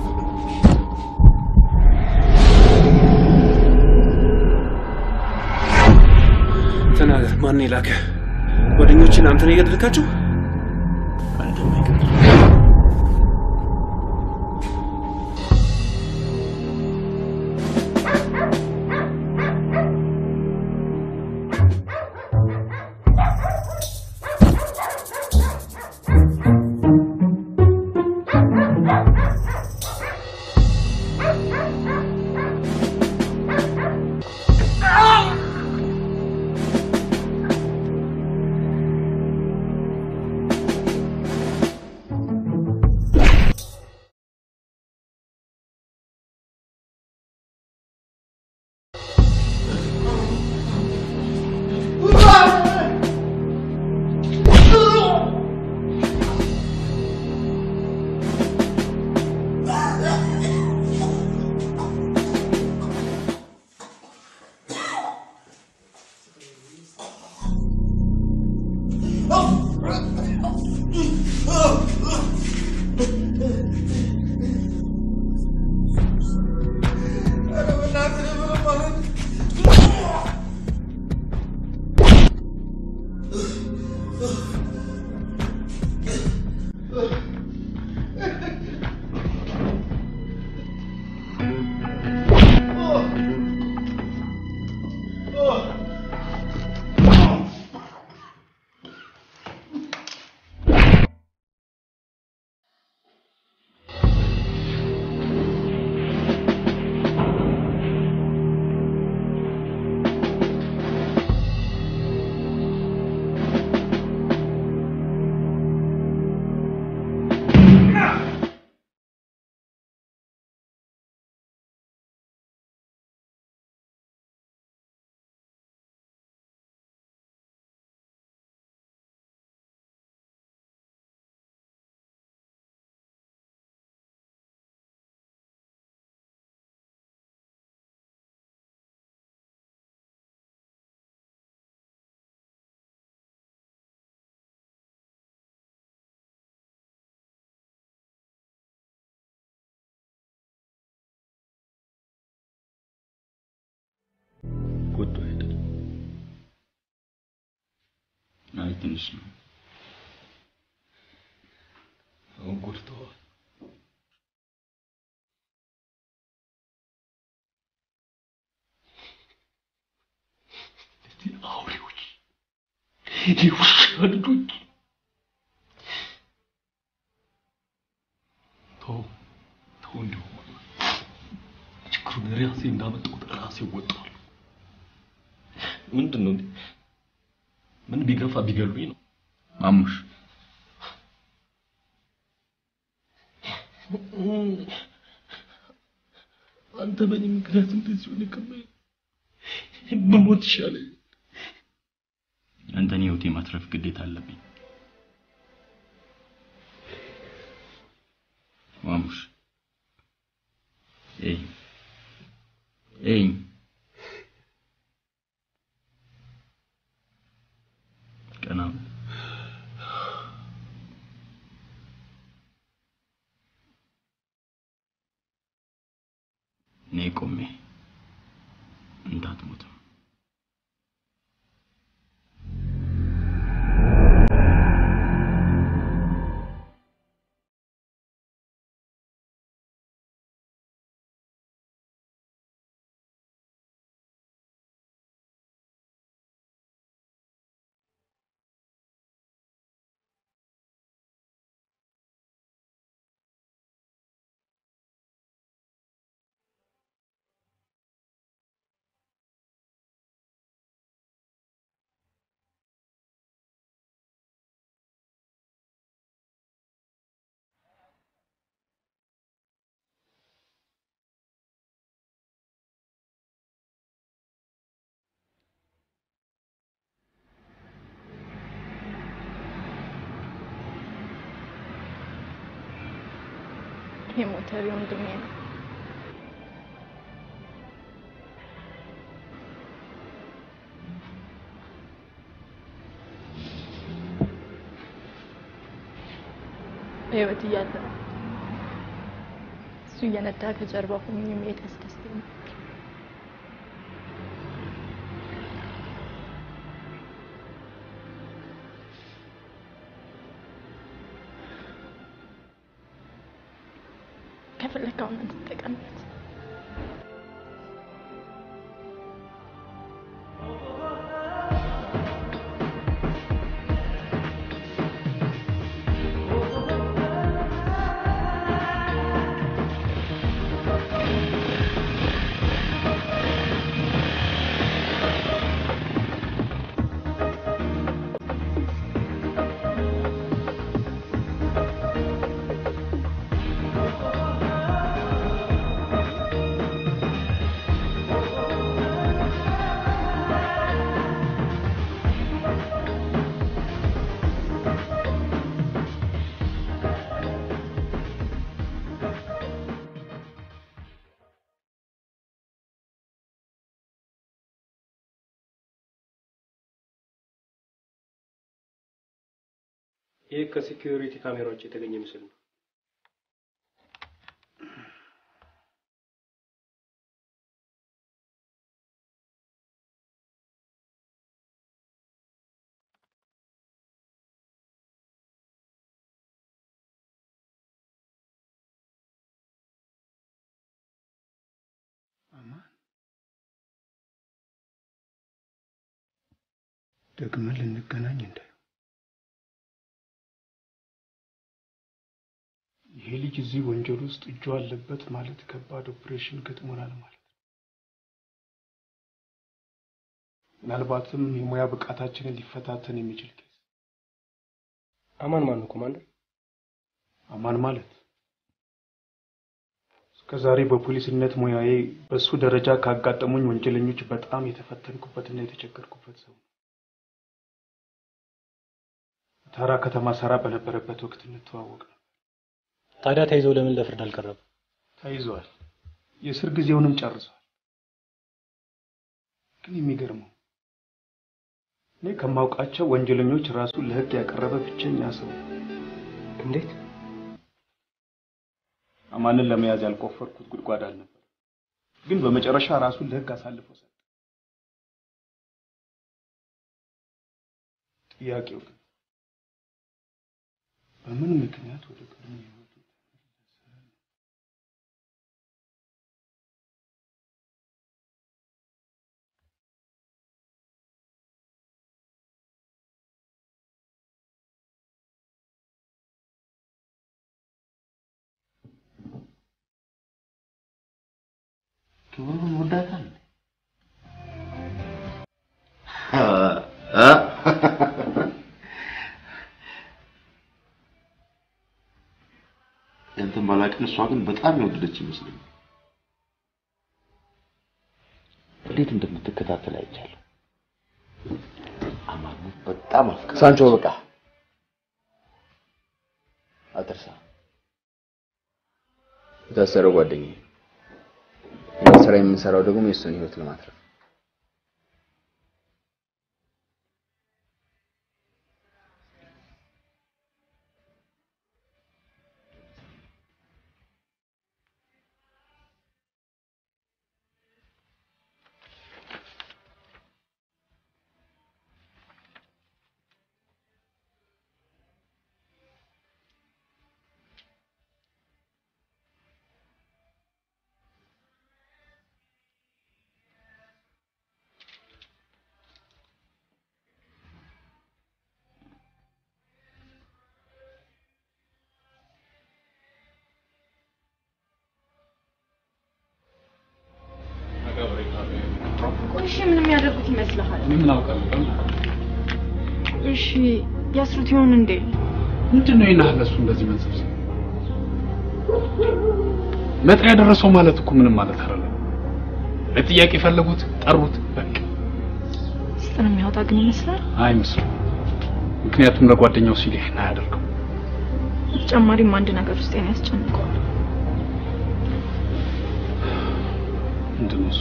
ተናገር። ማን የላከ? ጓደኞችን አንተ ነው የገደልካቸው? አንተ ማይቀር ትንሽ ነው። አሁን ጎድተዋል። እነዚህ አውሬዎች፣ የውሻ ልጆች ተው ተው፣ እንዲሁ ችግሩን ራሴ እንዳመጣሁት ራሴ እወጣዋለሁ። ምንድን ነው እንዴ? ምን ቢገፋ ቢገሉኝ ነው? ማሙሽ አንተ በእኔ ምክንያት እንደዚህ ሆነ ከማይ ብሞት ይሻለኝ። አንተን ህይወት የማትረፍ ግዴታ አለብኝ። ማሙሽ ኤይ ኤይ ቀና በል። እኔ ቆሜ እንዳትሞትም የሞተሪ ወንድሜ ነው። በህይወት እያለ እሱ እየነዳ ከጀርባ ሆኜ መሄድ ያስደስተኛል። ከፈለክ አሁን አንተ ተጠቀምበት። ይህ ከሴኪዩሪቲ ካሜራዎች የተገኘ ምስል ነው። ደግመን ልንገናኝ እንደ ይሄ ልጅ እዚህ ወንጀል ውስጥ እጁ አለበት ማለት ከባድ ኦፕሬሽን ገጥሞናል ማለት ነው። ምናልባትም የሙያ ብቃታችንን ሊፈታተን የሚችል ኬስ። አማን ማን ነው ኮማንደር? አማን ማለት እስከ ዛሬ በፖሊስነት ሙያዬ በሱ ደረጃ ካጋጠሙኝ ወንጀለኞች በጣም የተፈተንኩበትና የተቸገርኩበት ሰው ነው። ታራ ከተማ ሰራ በነበረበት ወቅት እንተዋወቅ ነው። ታዲያ ተይዘው ለምን ለፍርድ አልቀረበም? ተይዟል። የእስር ጊዜውንም ጨርሷል። ግን የሚገርመው እኔ ከማውቃቸው ወንጀለኞች ራሱን ለሕግ ያቀረበ ብቸኛ ሰው ነው። እንዴት? አማንን ለመያዝ ያልቆፈርኩት ጉድጓድ አልነበር፣ ግን በመጨረሻ ራሱን ለሕግ አሳልፎ ሰጠ። ጥያቄው ግን በምን ምክንያት ወደ ቀድሞ ህይወቱ ክብሩን ወዳታል ያንተን ባላቅን እሷ ግን በጣም የወደደች ይመስለኛል። እንዴት እንደምትከታተል አይቻለሁ። አማኑ በጣም አፍቅራ ሳንቾ በቃ አትርሳ። የታሰረው ጓደኛዬ ይህን ስራ የምንሰራው ደግሞ የእሱን ህይወት ለማትረፍ ቆይ እሺ ምን የሚያደርጉት ይመስልሃል? እኔ ምን አውቃለሁ? እሺ ያስሩት ይሆን እንዴ? ምንድን ነው ይናህ ለሱ እንደዚህ መንሰብሰብ? መጥሪያ ደረሰው ማለት እኮ ምንም ማለት አይደለም። ለጥያቄ ፈለጉት፣ ጠሩት፣ በቃ ስጥን የሚያወጣ ግን ይመስላል። አይመስልም። ምክንያቱም ለጓደኛው ሲል ይህን አያደርገው። በተጨማሪም አንድ ነገር ውስጤን ያስጨንቀዋል። ምንድን ነው እሱ?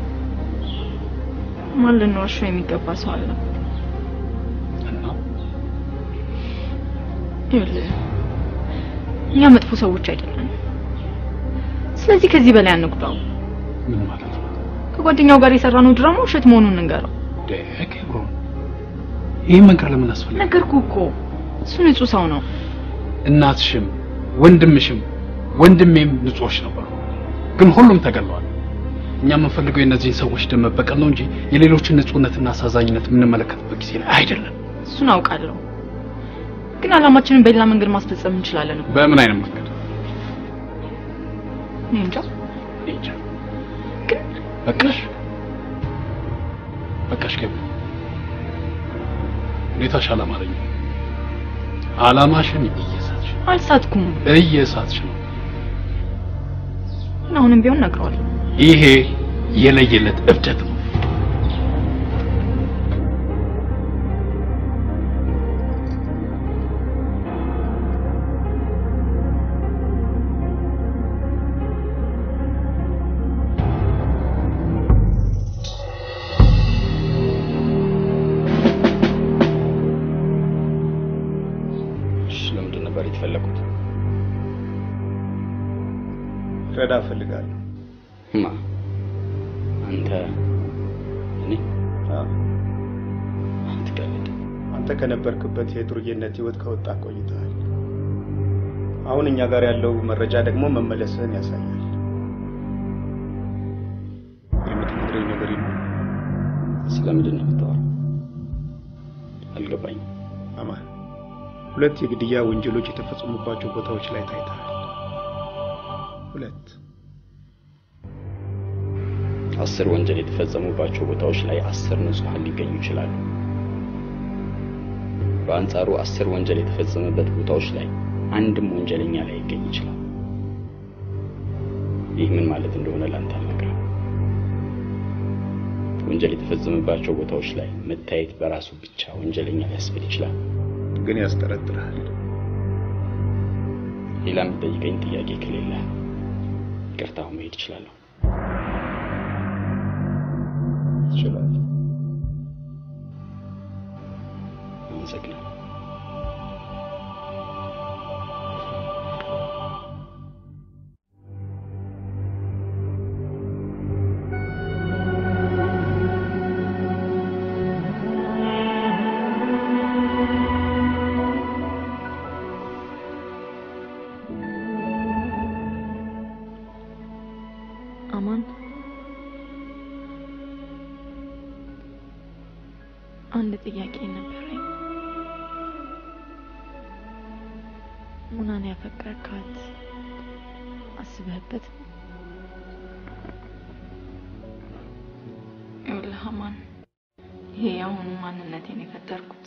ማን ልንዋሸው የሚገባ ሰው አለ? እና ይኸውልህ እኛ መጥፎ ሰዎች አይደለም። ስለዚህ ከዚህ በላይ አንጉዳው። ምን ማለት ነው? ከጓደኛው ጋር የሰራነው ድራማ ውሸት መሆኑን እንገረው። ደግ ብሮ ይህን መንገር ለምን አስፈለገ? ነገርኩህ እኮ እሱ ንጹህ ሰው ነው። እናትሽም ወንድምሽም ወንድሜም ንጹዎች ነበሩ፣ ግን ሁሉም ተገለዋል። እኛ የምንፈልገው የእነዚህን ሰዎች ደም መበቀል ነው እንጂ የሌሎችን ንጹህነትና አሳዛኝነት የምንመለከትበት ጊዜ ላይ አይደለም። እሱን አውቃለሁ፣ ግን አላማችንን በሌላ መንገድ ማስፈጸም እንችላለን እኮ። በምን አይነት መንገድ? እኔ እንጃ። እኔ እንጃ። በቃሽ፣ በቃሽ። ገቢ ሁኔታሽ አላማረኝም። አላማሽን እየሳትሽ አልሳትኩም፣ እየሳትሽ ነው። ግን አሁንም ቢሆን እነግረዋለሁ። ይሄ የለየለት እብደት ነው። እሺ፣ ለምንድን ነበር የተፈለጉት? ረዳ እፈልጋለሁ። ማ አንተ? እኔ? አትቀልድ። አንተ ከነበርክበት የዱርዬነት ህይወት ከወጣ ቆይተሃል። አሁን እኛ ጋር ያለው መረጃ ደግሞ መመለስህን ያሳያል። የምትነግረኝ ነገር ይኖር? ስለምንድን ነው የምታወራው? አልገባኝም። አማን፣ ሁለት የግድያ ወንጀሎች የተፈጸሙባቸው ቦታዎች ላይ ታይተሃል። ሁለት አስር ወንጀል የተፈጸሙባቸው ቦታዎች ላይ አስር ንጹሐን ሊገኙ ይችላሉ። በአንጻሩ አስር ወንጀል የተፈጸመበት ቦታዎች ላይ አንድም ወንጀለኛ ላይ ይገኝ ይችላል። ይህ ምን ማለት እንደሆነ ላንተ አልነግርህም። ወንጀል የተፈጸመባቸው ቦታዎች ላይ መታየት በራሱ ብቻ ወንጀለኛ ሊያስብል ይችላል። ግን ያስጠረጥርሃል። ሌላ የምጠይቀኝ ጥያቄ ከሌለ ይቅርታ፣ አሁን መሄድ እችላለሁ። ትችላለህ። አመሰግናለሁ። አንድ ጥያቄ ነበረኝ። ሙናን ያፈቀርካት አስበህበት? ይኸውልህ አማን፣ ይሄ የአሁኑ ማንነቴን የፈጠርኩት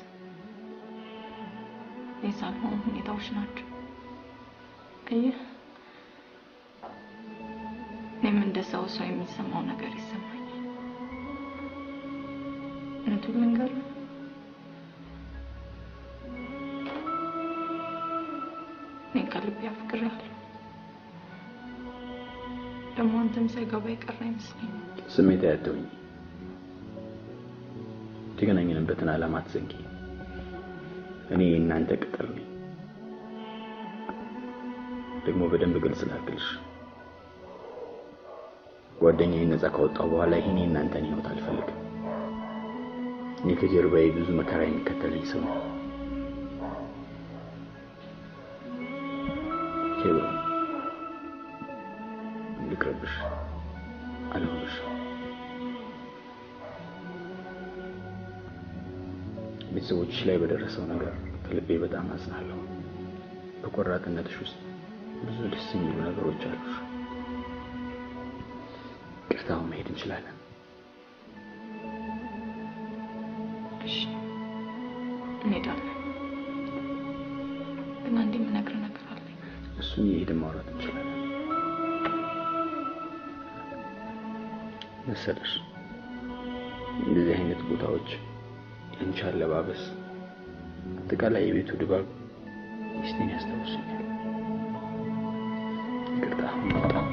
እኔ ሳልሆን ሁኔታዎች ናቸው። አየህ፣ እኔም እንደ ሰው ሰው የሚሰማው ነገር ይሰማኛል። እውነቱን ልንገርህ፣ እኔ ከልቤ አፍቅሬሃለሁ። ደግሞ አንተም ሳይገባ የቀረ አይመስለኝም። ስሜት አያተውኝ። የተገናኘንበትን ዓላማ አትዘንጊ። እኔ የእናንተ ቅጥር ነኝ። ደግሞ በደንብ ግልጽ ላድርግልሽ፣ ጓደኛዬን ነፃ ካወጣሁ በኋላ ይሄን የእናንተን ህይወት አልፈልግም። እኔ ከጀርባዬ ብዙ መከራ የሚከተለኝ ሰው ነው። ኬብሮን ልቅረብሽ፣ አልሆንሽ። ቤተሰቦችሽ ላይ በደረሰው ነገር ከልቤ በጣም አዝናለሁ። በቆራጥነትሽ ውስጥ ብዙ ደስ የሚሉ ነገሮች አሉሽ። ቅርታውን መሄድ እንችላለን። እሺ እንሄዳለን። ግን አንድ የምነግርህ ነገር አለኝ። እሱን የሄድን ማውራት እንችላለን መሰለሽ። እንደዚህ አይነት ቦታዎች የአንቺ አለባበስ፣ አጠቃላይ የቤቱ ድባብ ሚስቴን ያስታውሱኛል። ይቅርታ በጣም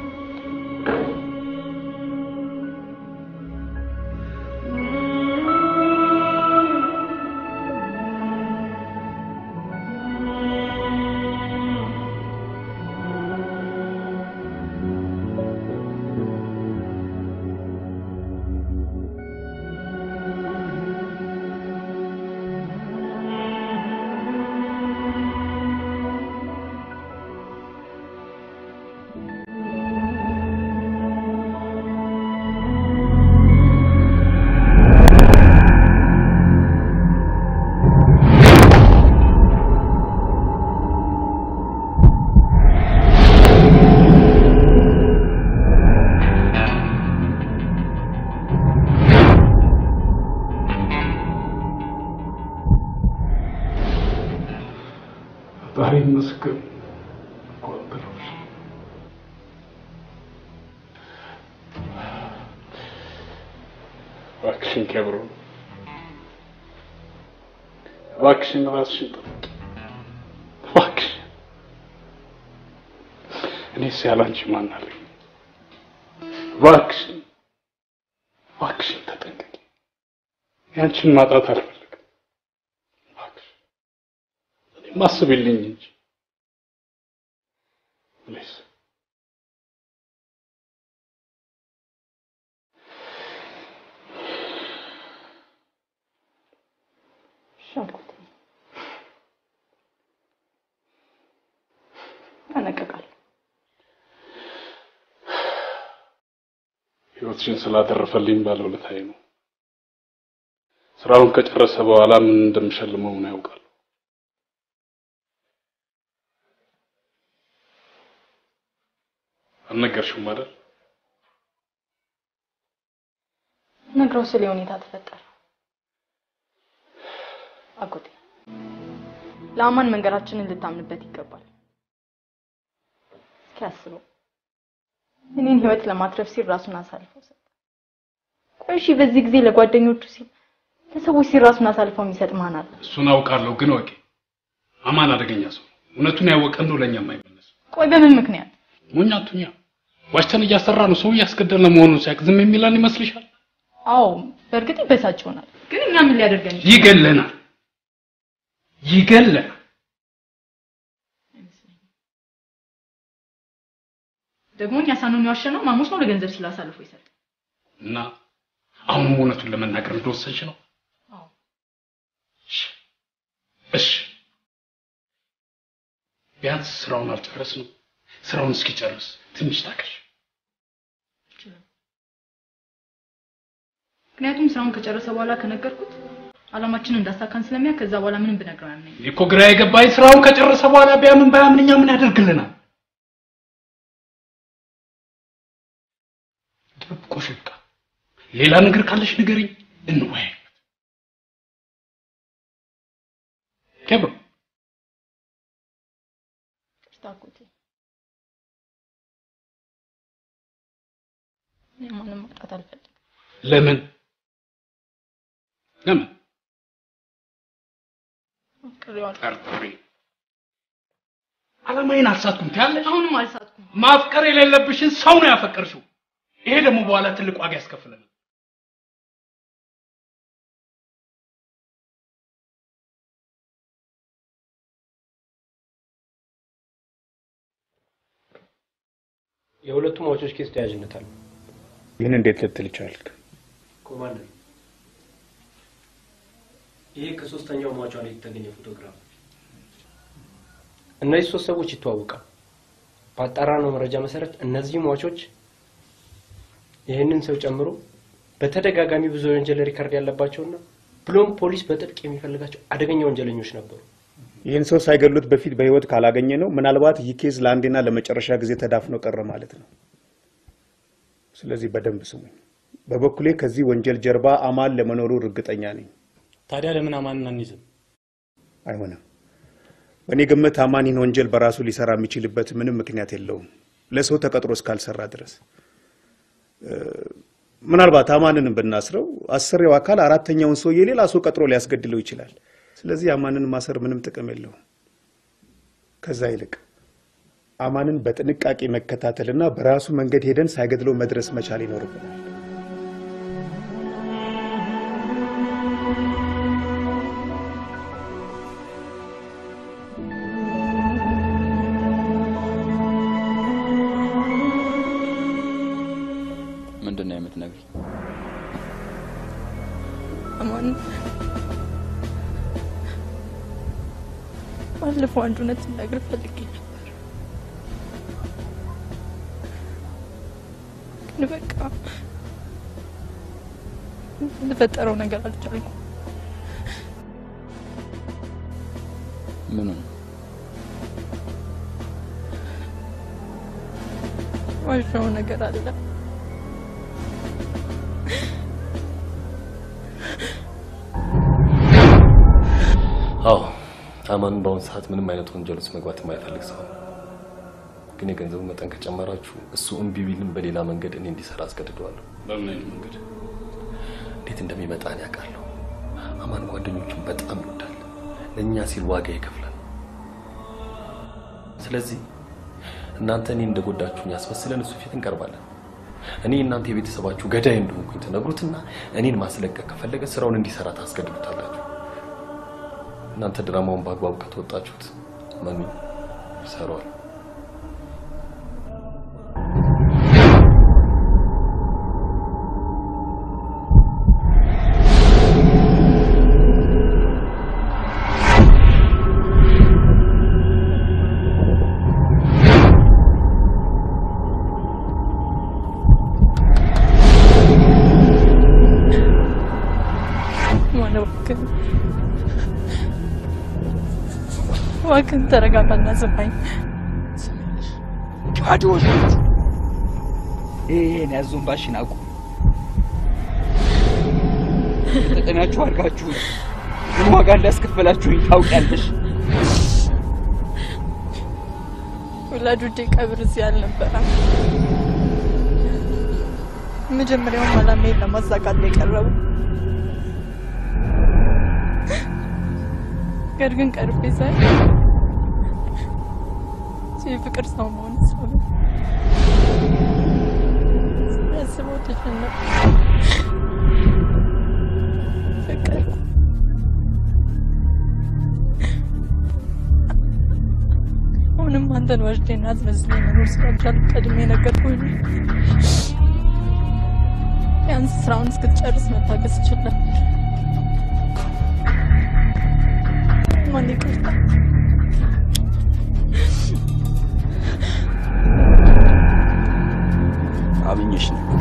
ፈጣሪ ይመስገን እንኳን ብሎሽ። እባክሽን ኬብሮን፣ እባክሽን ራስሽን ጠብቂ። እባክሽን እኔስ ያላንቺ ማን አለኝ? እባክሽን እባክሽን ተጠንቀቂ። ያንቺን ማጣት አልፈልግም። እባክሽን እኔም አስቢልኝ እንጂ ፕሊዝ። እሺ አልኩት። እጠነቀቃለሁ። ህይወትሽን ስላተረፈልኝ ባለውለታዬ ነው። ስራውን ከጨረሰ በኋላ ምን እንደምሸልመው ነው ያውቃል። አልነገርሽውም አይደል? ነግረው ስለ ሁኔታ ተፈጠረ። አጎቴ ለአማን መንገዳችንን ልታምንበት ይገባል። እስኪ አስበው፣ እኔን ህይወት ለማትረፍ ሲል ራሱን አሳልፎ ሰጠ። ቆይ እሺ፣ በዚህ ጊዜ ለጓደኞቹ ሲል ለሰዎች ሲል ራሱን አሳልፎ የሚሰጥ ማን አለ? እሱን አውቃለሁ፣ ግን ወቂ አማን አደገኛ ሰው ነው። እውነቱን ያወቀ እንደው ለእኛም አይመለስም። ቆይ በምን ምክንያት? ሞኛ አቱኛ ዋሽተን እያሰራ ነው። ሰው እያስገደለ መሆኑን ሲያውቅ ዝም የሚለን ይመስልሻል? አዎ በእርግጥ ይበሳጭ ይሆናል፣ ግን እኛ ምን ሊያደርገን ይችላል? ይገለናል፣ ይገለናል። ደግሞ እኛ ሳንሆን የዋሸነው ማሙሽ ነው ለገንዘብ ሲል አሳልፎ ይሰጥ። እና አሁንም እውነቱን ለመናገር እንደወሰንሽ ነው? አዎ እሺ፣ እሺ ቢያንስ ስራውን አልጨረስንም። ስራውን እስኪጨርስ ትንሽ ታገሽ። ምክንያቱም ስራውን ከጨረሰ በኋላ ከነገርኩት አላማችንን እንዳሳካን ስለሚያ ከዛ በኋላ ምንም ብነግረው አያምነኝ። እኔ እኮ ግራ የገባኝ ስራውን ከጨረሰ በኋላ ቢያምን ባያምን እኛ ምን ያደርግልናል? ድብቆሽ ይብቃ። ሌላ ነገር ካለሽ ንገሪኝ፣ እንወያይ። ኬብሮ ይቅርታ አጎቴ። እኔ ማንም ማጣት አልፈልግም። ለምን ለምን አፍቅሬዋለሁ። ጠርጥሪ አላማዬን አልሳትኩም ትያለሽ? አሁንም አልሳትኩም። ማፍቀር የሌለብሽን ሰው ነው ያፈቀርሽው። ይሄ ደግሞ በኋላ ትልቅ ዋጋ ያስከፍለናል። የሁለቱም ሟቾች ኬስ ተያያዥነት አለው። ይህን እንዴት ልትል ቻልክ? ኮማንደር፣ ይሄ ከሶስተኛው ሟቿ ላይ የተገኘ ፎቶግራፍ ነው። እነዚህ ሶስት ሰዎች ይተዋወቃሉ። ባጣራነው መረጃ መሰረት እነዚህ ሟቾች ይህንን ሰው ጨምሮ በተደጋጋሚ ብዙ የወንጀል ሪከርድ ያለባቸውና ብሎም ፖሊስ በጥብቅ የሚፈልጋቸው አደገኛ ወንጀለኞች ነበሩ። ይህን ሰው ሳይገሉት በፊት በህይወት ካላገኘ ነው ምናልባት ይህ ኬዝ ለአንዴና ለመጨረሻ ጊዜ ተዳፍኖ ቀረ ማለት ነው። ስለዚህ በደንብ ስሙኝ። በበኩሌ ከዚህ ወንጀል ጀርባ አማን ለመኖሩ እርግጠኛ ነኝ። ታዲያ ለምን አማንን አንይዝም? አይሆንም። በእኔ ግምት አማን ይህን ወንጀል በራሱ ሊሰራ የሚችልበት ምንም ምክንያት የለውም፣ ለሰው ተቀጥሮ እስካልሰራ ድረስ። እ፣ ምናልባት አማንንም ብናስረው አሰሪው አካል አራተኛውን ሰውዬ ሌላ ሰው ቀጥሮ ሊያስገድለው ይችላል። ስለዚህ አማንን ማሰር ምንም ጥቅም የለውም። ከዛ ይልቅ አማንን በጥንቃቄ መከታተልና በራሱ መንገድ ሄደን ሳይገድለው መድረስ መቻል ይኖርብናል። ምንድን ነው የምትነግሪኝ? አማን ባለፈው አንድ እውነት ልነግርህ ፈልጌ ነበር፣ ግን በቃ የተፈጠረው ነገር አልቻልኩም። ምኑ ነው? ዋሻው ነገር አለ። አዎ አማን በአሁኑ ሰዓት ምንም አይነት ወንጀል ውስጥ መግባት የማይፈልግ ሰው ነው። ግን የገንዘቡ መጠን ከጨመራችሁ እሱ እምቢ ቢልም በሌላ መንገድ እኔ እንዲሰራ አስገድደዋለሁ። በምን አይነት መንገድ? እንዴት እንደሚመጣ እኔ አውቃለሁ። አማን ጓደኞቹን በጣም ይወዳል። ለእኛ ሲል ዋጋ ይከፍላል። ስለዚህ እናንተ እኔ እንደጎዳችሁኝ ያስመስለን እሱ ፊት እንቀርባለን። እኔ እናንተ የቤተሰባችሁ ገዳይ እንደሆንኩኝ ትነግሩትና እኔን ማስለቀቅ ከፈለገ ስራውን እንዲሰራ ታስገድዱታላችሁ። እናንተ ድራማውን በአግባቡ ከተወጣችሁት መኑ ይሰራዋል። ማነው እባክህ እባክህን ተረጋጋና ስማኝ። ካዶች ይሄን ያዞንባሽን አቁ ተጠቀሚያችሁ አድርጋችሁ ምን ዋጋ እንዳስከፈላችሁኝ ታውቂያለሽ። ወላጆቼ ቀብር እዚህ አልነበረም። መጀመሪያውም አላማዬን ለማሳካት ነው የቀረቡ። ነገር ግን ቀርቤ ሳይ የፍቅር ሰው መሆን ሳብ ሳስበው ተጨነቅኩ። ፍቅር አሁንም አንተን ወስጄና አስመስለኝ መኖር ስላልቻልኩ ቀድሜ ነገርኩህ። ቢያንስ ስራውን እስክትጨርስ መታገስ ይችላል። ማን ይቅርታ አምኜሽ ነበር።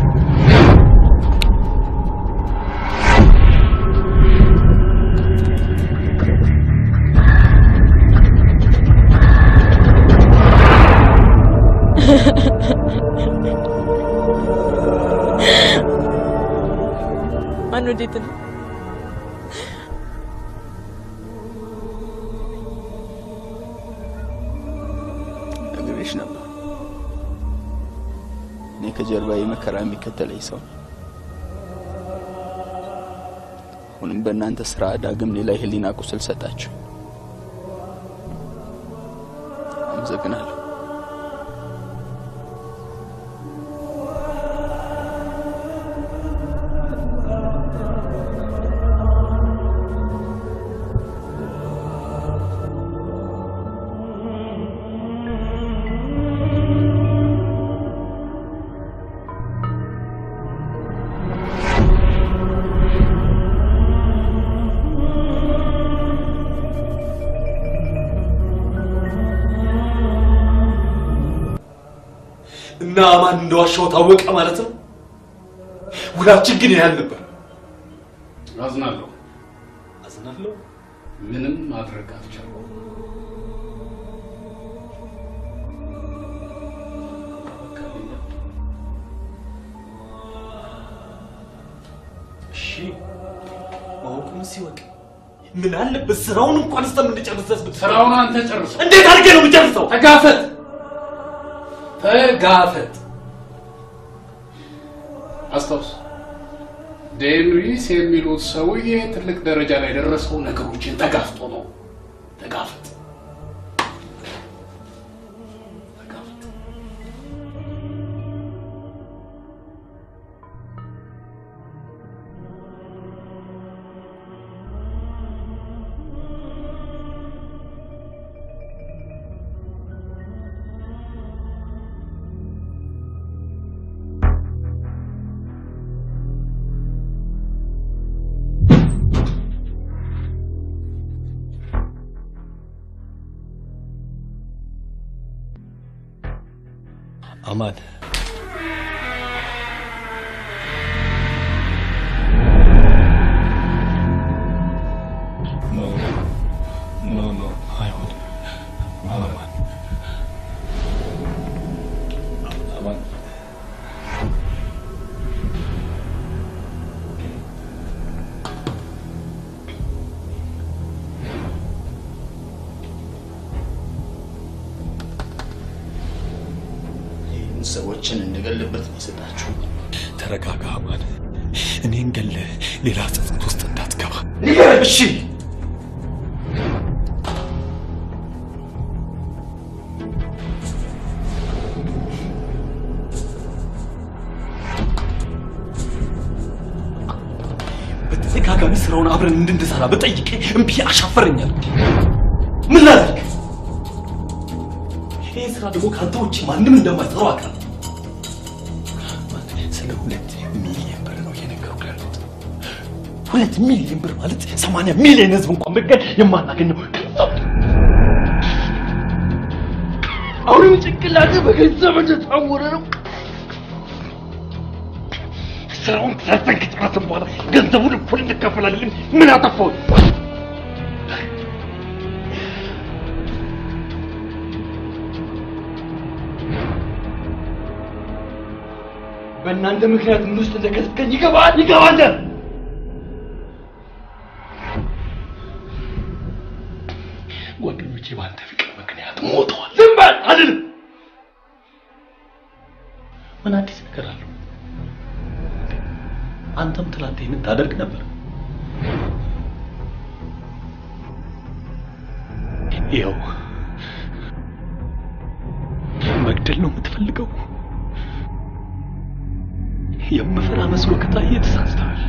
ወዴት ነው? ነግሬሽ ነበር። እኔ ከጀርባዬ መከራ የሚከተለኝ ሰው ነኝ። አሁንም በእናንተ ስራ ዳግም ሌላ የህሊና ቁስል ሰጣችሁ። አመሰግናለሁ። እና ማን እንደዋሻው ታወቀ ማለት ነው። ውላችን ግን ያህል ነበር። አዝናለሁ። አዝናለሁ። ምንም ማድረግ አልቻልኩም። እሺ ማወቁን ሲወቅ ምን አለበት ስራውን እንኳን እስከምንጨርስ ድረስ ብትሰራ። ስራውን አንተ ጨርሰው። እንዴት አድርጌ ነው የምጨርሰው? ተጋፈጥ፣ ተጋፈጥ። አስታውስ፣ ዴንሪስ የሚሉት ሰውዬ ትልቅ ደረጃ ላይ የደረሰው ነገሮችን ተጋፍጦ ነው። ተጋፈጥ። አማን ኖ ኖ ኖ አይሆንም። አማን አማን ይህን ሰዎችን እንድገልበት ነው የሰጣችሁ። ተረጋጋ አማን። እኔን ገለህ ሌላ ጸጸት ውስጥ እንዳትገባ እሺ። በተደጋጋሚ ስራውን አብረን እንድንሰራ በጠይቄ እምቢ አሻፈረኛል። ምን ላድርግ? ይህ ስራ ደግሞ ከአንተ ውጭ ማንም እንደማይሰራው አውቃለሁ። ስለ ሁለት ሚሊዮን ብር ነው እየነገርኩህ ያለሁት። ሁለት ሚሊዮን ብር ማለት ሰማንያ ሚሊዮን ህዝብ እንኳን ብገል የማናገኘው ገንዘብ ነው። አሁንም ጭንቅላት በገንዘብ እንደታወረ ነው። ስራውን ሰርተን ከጨረስን በኋላ ገንዘቡን እኩል እንከፈላለን። ምን አጠፋው? በእናንተ ምክንያት ምን ውስጥ እንደከተትከኝ ይገባል ይገባል። ጓደኞቼ በአንተ ፍቅር ምክንያት ሞተዋል። ዝም በል አልልም። ምን አዲስ ነገር አለው? አንተም ትላንት ይህንን ታደርግ ነበር። ይኸው መግደል ነው የምትፈልገው። የምፈራ መስሎ ከታየ ተሳስተሃል።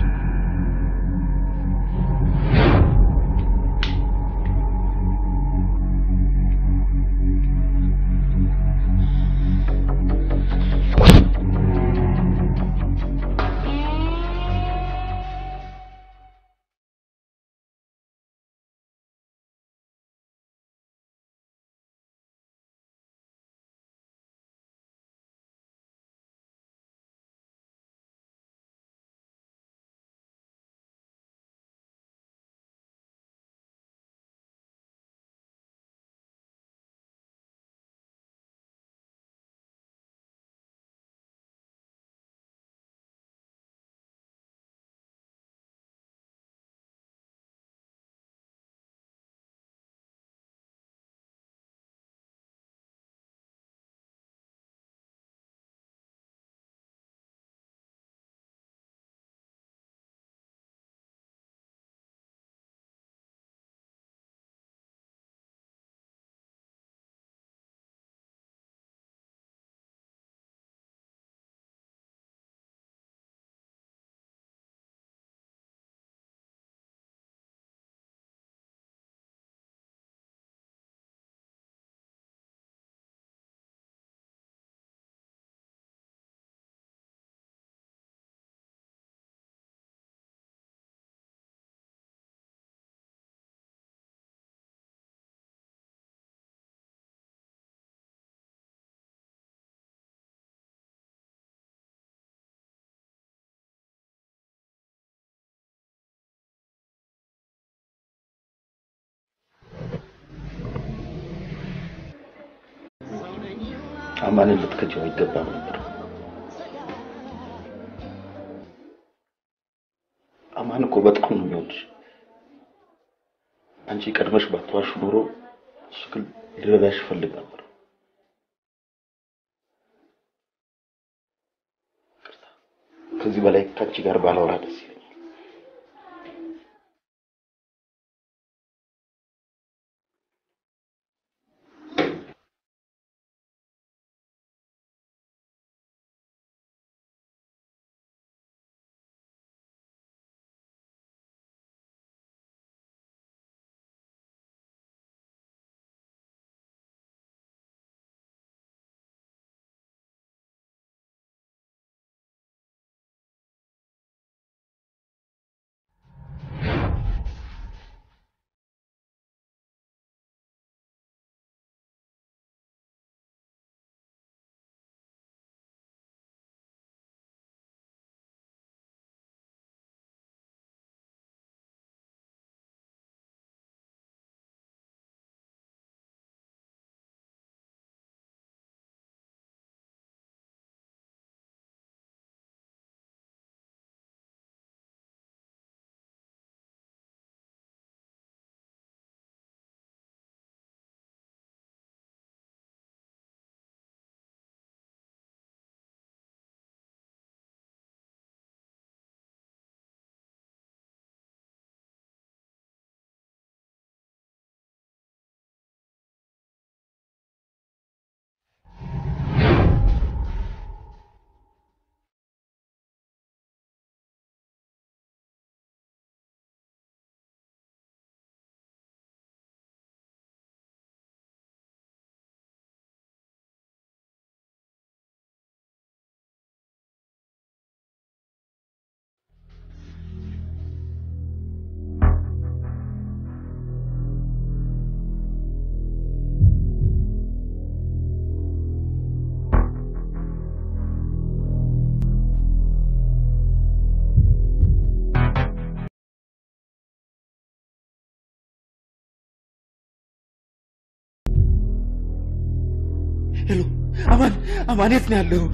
አማንን ልትከጂው አይገባም ነበር። አማን እኮ በጣም ነው የሚወድሽ። አንቺ ቀድመሽ ባትዋሽ ኖሮ እሱ ግን ሊረዳሽ ይፈልግ ነበር። ከዚህ በላይ ከአንቺ ጋር ባላወራ ደስ ይለኛል። ሄሎ አማን፣ አማን የት ነው ያለው?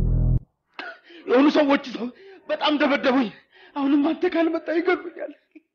የሆኑ ሰዎች ሰው በጣም ደበደቡኝ። አሁንም አንተ ካልመጣ ይገሉኛል።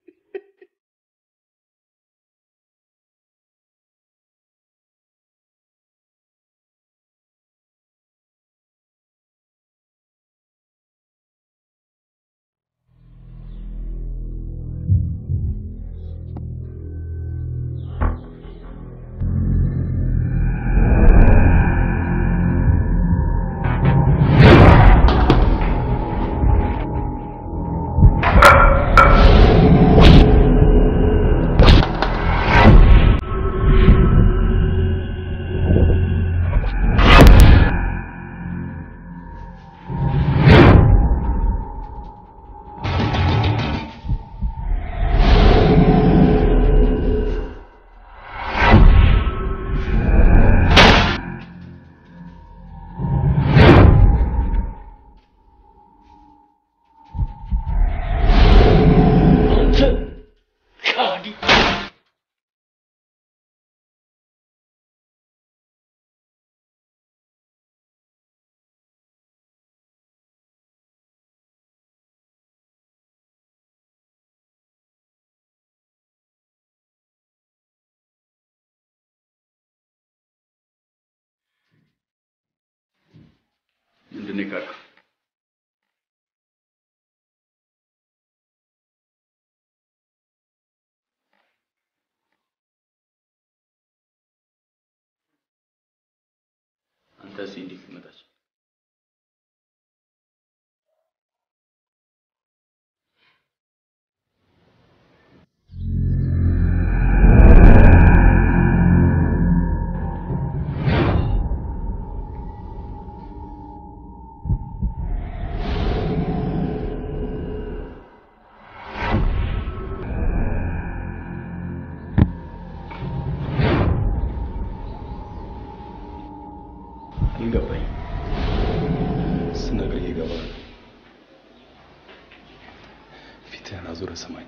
ምንድን ነው የካድከው? አንተስ እንዴት ትመጣች? ይገባኝ ስነግርህ ይገባል። ፊትህን አዙረህ ስማኝ።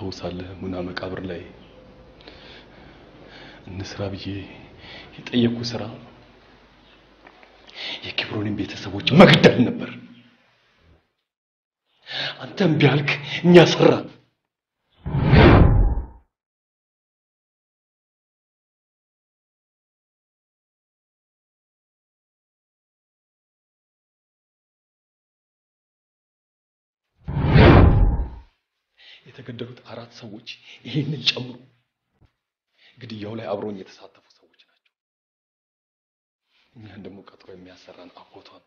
ታስታውሳለህ? ሙና መቃብር ላይ እንስራ ብዬ የጠየቅኩ ስራ የኪብሮንን ቤተሰቦች መግደል ነበር። አንተ እምቢ አልክ፣ እኛ ሰራን። የተገደሉት አራት ሰዎች ይሄንን ጨምሮ ግድያው ላይ አብረውኝ የተሳተፉ ሰዎች ናቸው። እኛን ደግሞ ቀጥሮ የሚያሰራን አጎቷ ነው።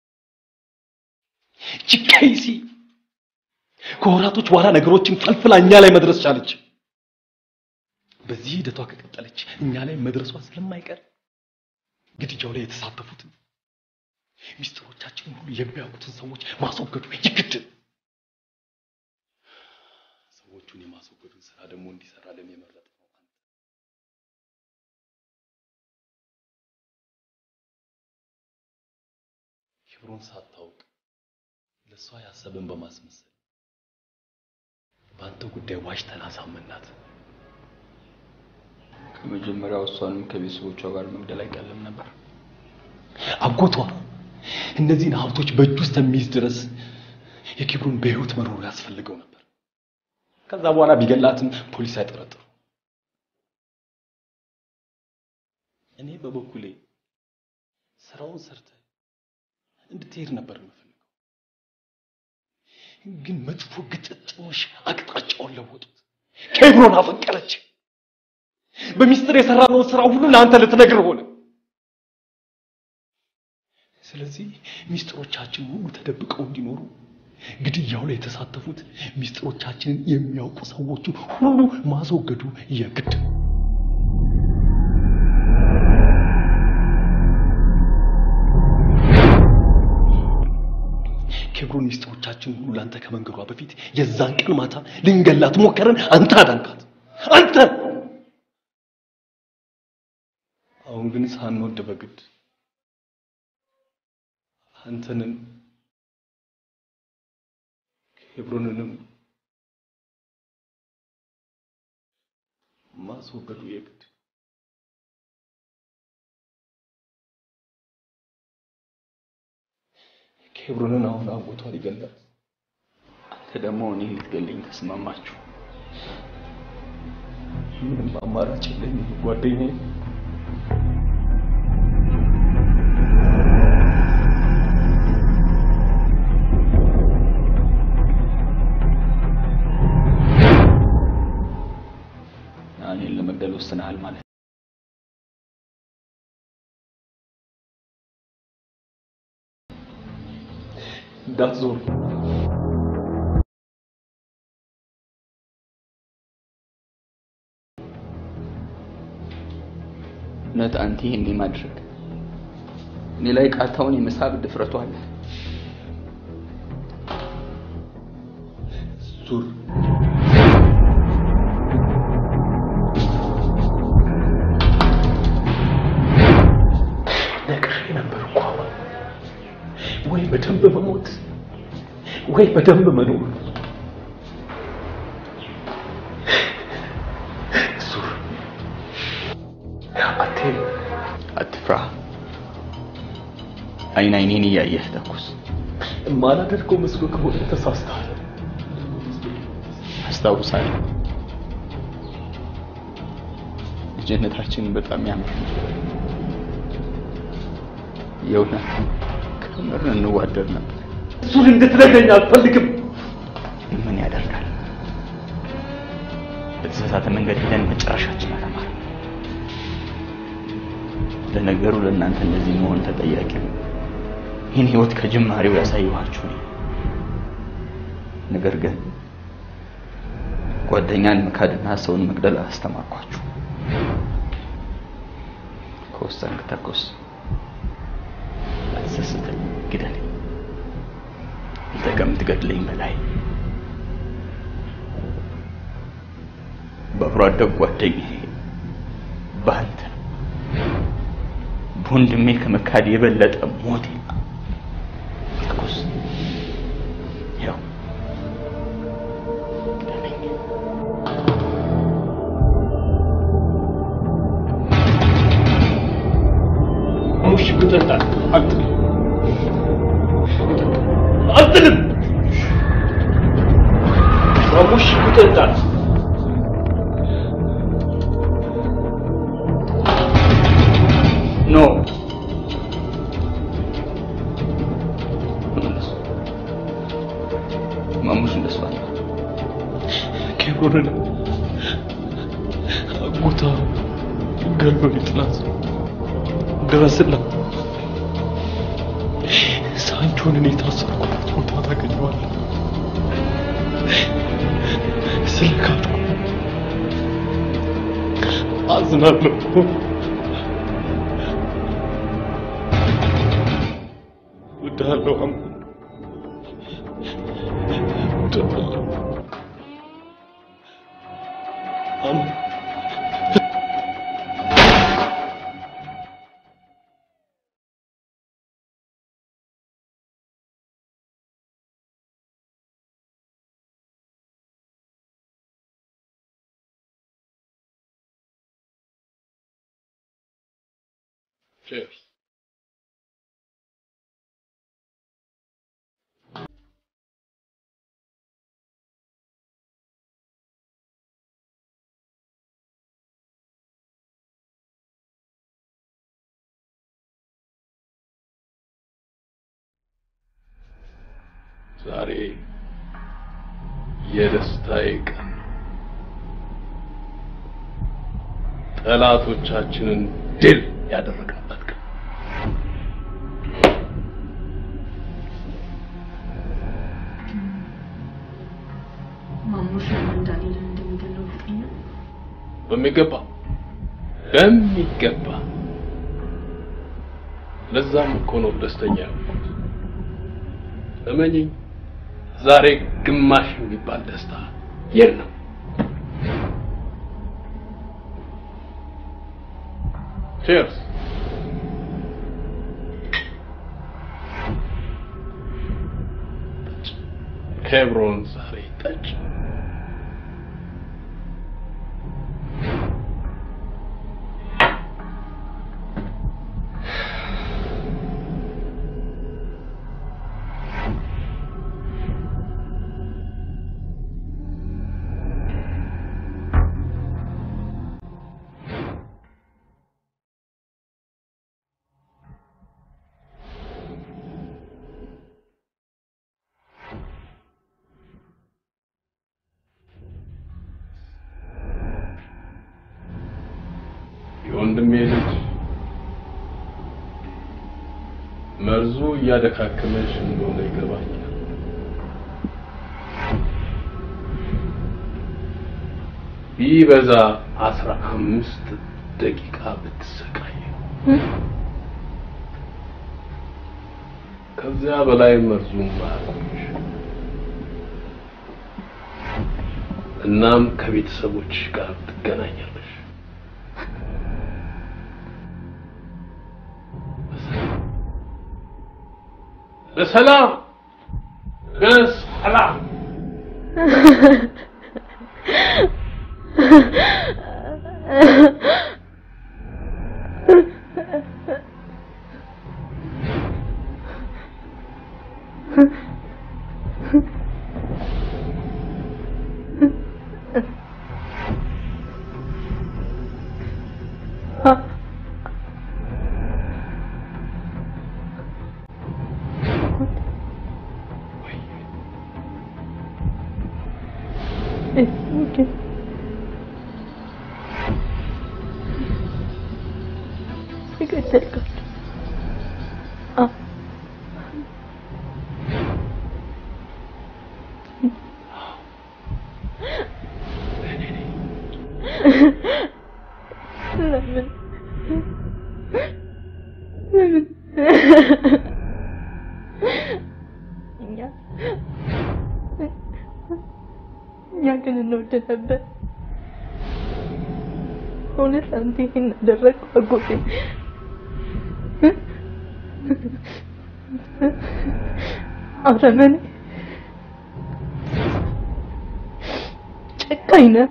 ቺካይሲ ከወራቶች በኋላ ነገሮችን ፈልፍላ እኛ ላይ መድረስ ቻለች። በዚህ ሂደቷ ከቀጠለች እኛ ላይ መድረሷ ስለማይቀር ግድያው ላይ የተሳተፉትን ሚስጥሮቻችንን ሁሉ የሚያውቁትን ሰዎች ማስወገዱ ይግድ። ሰዎቹን የማስወገዱን ስራ ደግሞ እንዲሰራልን የመረጥ ነው አንተ። ክብሩን ሳታውቅ ለእሷ ያሰብን በማስመሰል በአንተ ጉዳይ ዋሽተን አሳመናት። ከመጀመሪያው እሷንም ከቤተሰቦቿ ጋር መግደል አይቀልም ነበር። አጎቷ እነዚህን ሀብቶች በእጁ ውስጥ የሚይዝ ድረስ የኪብሩን በህይወት መኖሩ ያስፈልገው ነበር። ከዛ በኋላ ቢገላትም ፖሊስ አይጠረጥሩ። እኔ በበኩሌ ስራውን ሰርተ እንድትሄድ ነበር የምፈልገው። ግን መጥፎ ግጥጥሞች አቅጣጫውን ለወጡት። ኬብሮን አፈቀረች። በሚስጥር የሰራነውን ስራ ሁሉ ለአንተ ልትነግር ሆነ። ስለዚህ ሚስጥሮቻችን ሁሉ ተደብቀው እንዲኖሩ ግድያው ላይ የተሳተፉት ሚስጥሮቻችንን የሚያውቁ ሰዎችን ሁሉ ማስወገዱ የግድ ነው። ኬብሮን ሚስጥሮቻችን ሁሉ ለአንተ ከመንገዷ በፊት የዛን ቀን ማታ ልንገላት ሞከረን። አንተ አዳንካት። አንተ አሁን ግን ሳንወድ በግድ አንተንም ኬብሮንንም ማስወገዱ የግድ ኬብሮንን አሁን አጎቷ ሊገላት አንተ ደግሞ እኔን ልትገለኝ ተስማማችሁ። ምንም አማራጭ የለኝም ጓደኛዬ። እኔን ለመግደል ወስነሃል ማለት ነው። እንዳትዞር እውነት አንተ ይሄን ማድረግ እኔ ላይ ቃታውን የመሳብ ድፍረቱ አለ። ዙር ነግሬህ ነበር እኮ አሁን ወይ በደንብ መሞት ወይ በደንብ መኖር። ዙር አትሄድ፣ አትፍራ። አይን አይኔን እያየህ ተኩስ። የማላደርገው መስሎ ከሆነ ተሳስተሃል። አስታውሳለሁ። ልጅነታችን በጣም ያምር የእውነት ከምር እንዋደድ ነበር። እሱን እንድትነግረኝ አልፈልግም። ምን ያደርጋል፣ በተሳሳተ መንገድ ሄደን መጨረሻችን አላማረ። ለነገሩ ለእናንተ እንደዚህ መሆን ተጠያቂው ይህን ህይወት ከጅማሬው ያሳየኋችሁ እኔ። ነገር ግን ጓደኛን መካድና ሰውን መግደል አስተማርኳችሁ። ከወሰንክ ተኩስ፣ አትሰስተኝ፣ ግደለኝ። አንተ ከምትገድለኝ በላይ በአብሮ አደግ ጓደኛዬ በአንተ በወንድሜ ከመካድ የበለጠ ሞት ተኩስ። ያው ግደለኝ። ትጠጣለህ? አልጥልም አልጥልም። ማሙሽ ትጠጣለህ? ኖ ማሙሽ እንደሱ አለ። ኬብሮንን አጎታ ገሎ ሊጥላት ድረስላት። ሳንቾን እኔ የታሰርኩበት ቦታ ታገኘዋለህ። ስለ ካድኩ አዝናለሁ። እወድሃለሁ አም እወድሃለሁ አም Cheers. ዛሬ የደስታዬ ቀን ነው። ጠላቶቻችንን ድል ያደረግንበት ቀን ማሙሽ ለምን ዳንኤልን እንደሚገለው እርግጠኛ ነህ? በሚገባ በሚገባ ለዛም እኮ ነው ደስተኛ ያልኩት። እመኚኝ፣ ዛሬ ግማሽ የሚባል ደስታ የለም። ቼርስ። ኬብሮን ዛሬ ጠጭ። የወንድሜ ልጅ መርዙ እያደካከመሽ እንደሆነ ይገባኛል። ቢበዛ አስራ አምስት ደቂቃ ብትሰቃይ ከዚያ በላይ መርዙን ማያቆምሽ። እናም ከቤተሰቦች ጋር ትገናኛለሽ። በሰላም በሰላም የገደልካቸው አዎ ለምን ለምን እኛ እኛ ግን እንወድ ነበር። እውነት አንተ ይሄን አደረግከው አጎቴ? አረመኔ፣ ጨካኝ ነህ።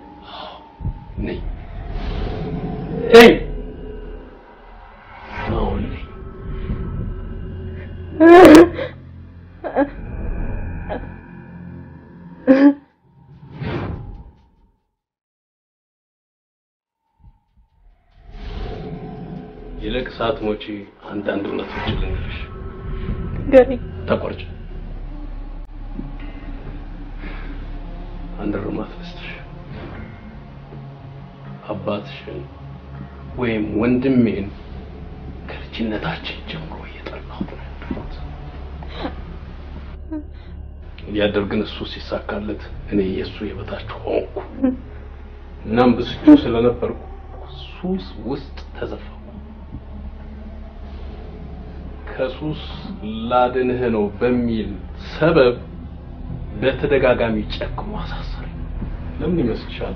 ነኝ ነኝ አሁን ነኝ ይልቅ ሳትሞቺ አንዳንድ እውነቶችን ልንገርሽ። ገሪ ተቆርጭ። አንድ እርማት ልስጥሽ። አባትሽን ወይም ወንድሜን ከልጅነታችን ጀምሮ እየጠላሁት ነው ያደግኩት። እያደር ግን እሱ ሲሳካለት እኔ የእሱ የበታች ሆንኩ። እናም ብስጩ ስለነበርኩ ሱስ ውስጥ ተዘፋሁ። ከሱስ ላድንህ ነው በሚል ሰበብ በተደጋጋሚ ጨክሞ አሳሰረኝ። ለምን ይመስልሻል?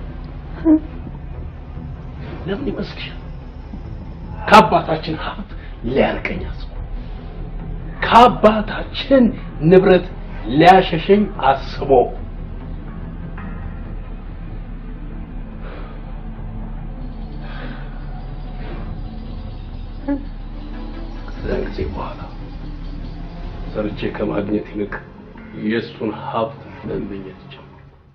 ለምን ይመስልሻል? ከአባታችን ሀብት ሊያርቀኝ አስቦ ከአባታችን ንብረት ሊያሸሸኝ አስቦ ከዚያን ጊዜ በኋላ ሰርቼ ከማግኘት ይልቅ የእሱን ሀብት መመኘት ጀመርኩ።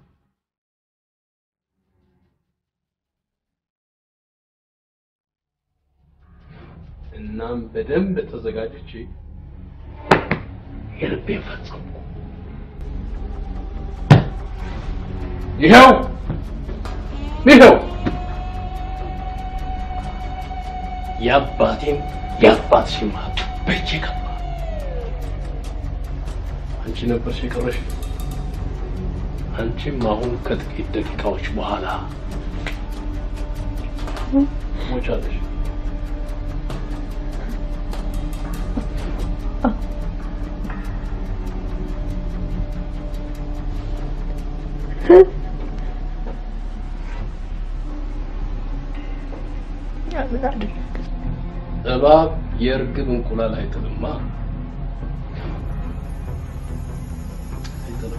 እናም በደንብ ተዘጋጅቼ የልቤን ፈጸምኩ። ይኸው ይኸው የአባቴም የአባትሽም ሀብት በእጄ ገባ። አንቺ ነበርሽ የቀረሽ። አንቺም አሁን ከጥቂት ደቂቃዎች በኋላ ሞቻለሽ። እባብ የእርግብ እንቁላል አይጥልማ። አይጥልም።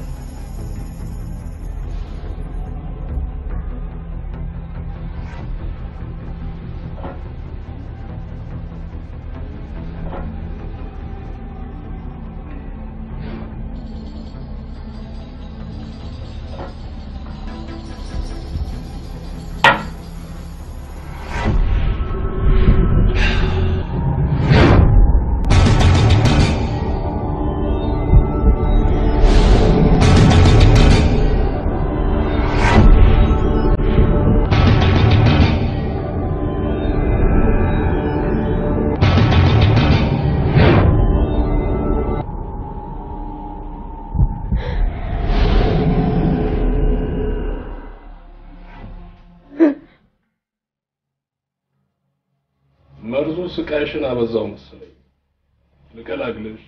መርዙ ስቃይሽን አበዛው መሰለኝ። ልቀላቅልሽ።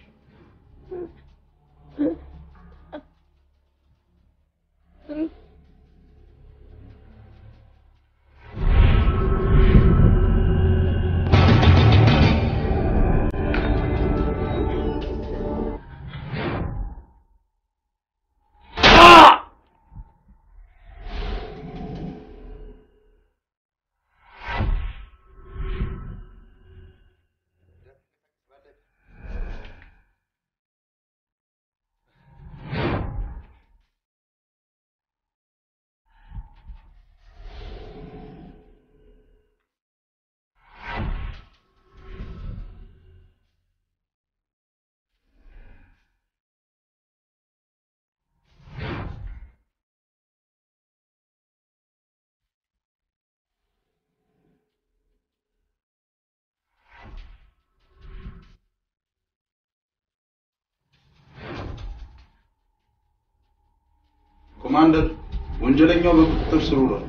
ኮማንደር፣ ወንጀለኛው በቁጥጥር ስር ውሏል።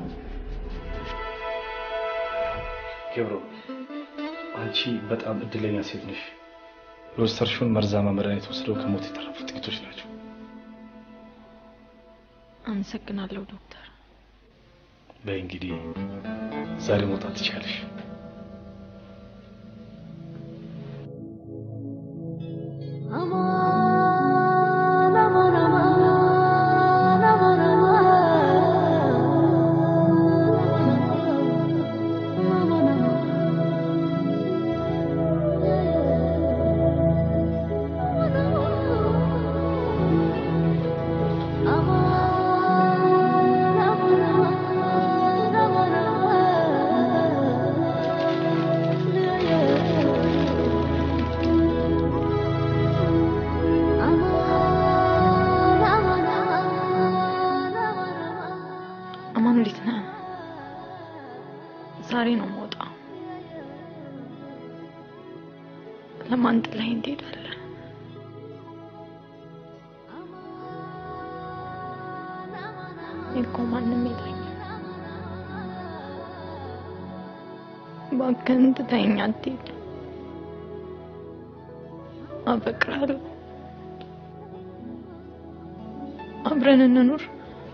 ገብሮ፣ አንቺ በጣም እድለኛ ሴት ነሽ። የወሰድሽውን መርዛማ መድኃኒት ወስደው ከሞት የተረፉ ጥቂቶች ናቸው። አመሰግናለሁ ዶክተር። በይ እንግዲህ ዛሬ መውጣት ትችያለሽ። Thank you. አማን እንዴት ነህ? ዛሬ ነው የምወጣው። ለማን ጥለኸኝ ትሄዳለህ? እኔ እኮ ማንም የለኝም። እባክህን ትተኸኝ አትሄድ። አፈቅርሃለሁ። አብረን እንኑር።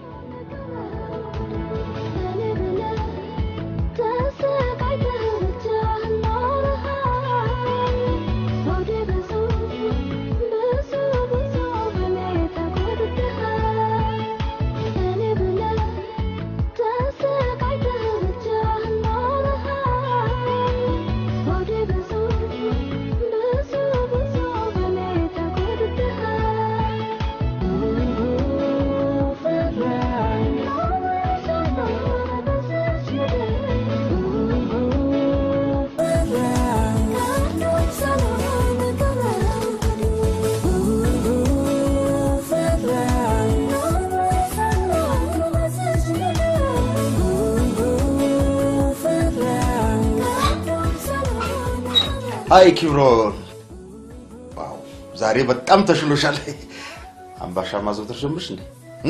አይ ኪብሮን፣ ዋው ዛሬ በጣም ተሽሎሻል። አምባሻ ማዘውተር ጀምርሽ እንዴ? እ?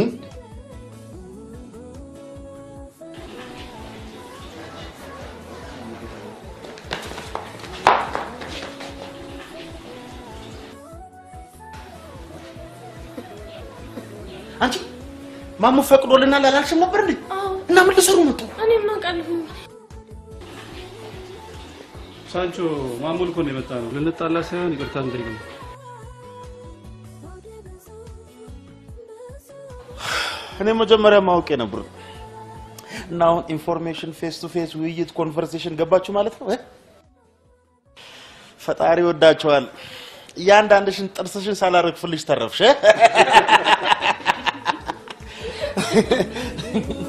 አንቺ ማሙ ፈቅዶልናል አላልሽም ነበር እንዴ? እና ምን ልሰሩ መጡ? እኔ ማውቃለሁ። ሳንቾ ማሙል እኮ ነው የመጣ ነው። ልንጣላ ሳይሆን ይቅርታ እንጠይቅ ነው። እኔ መጀመሪያ ማወቅ ነበር እና አሁን ኢንፎርሜሽን ፌስ ቱ ፌስ ውይይት ኮንቨርሴሽን ገባችሁ ማለት ነው እ? ፈጣሪ ወዳቸዋል። እያንዳንድሽን ጥርስሽን ሳላረግፍልሽ ተረፍሽ። እ?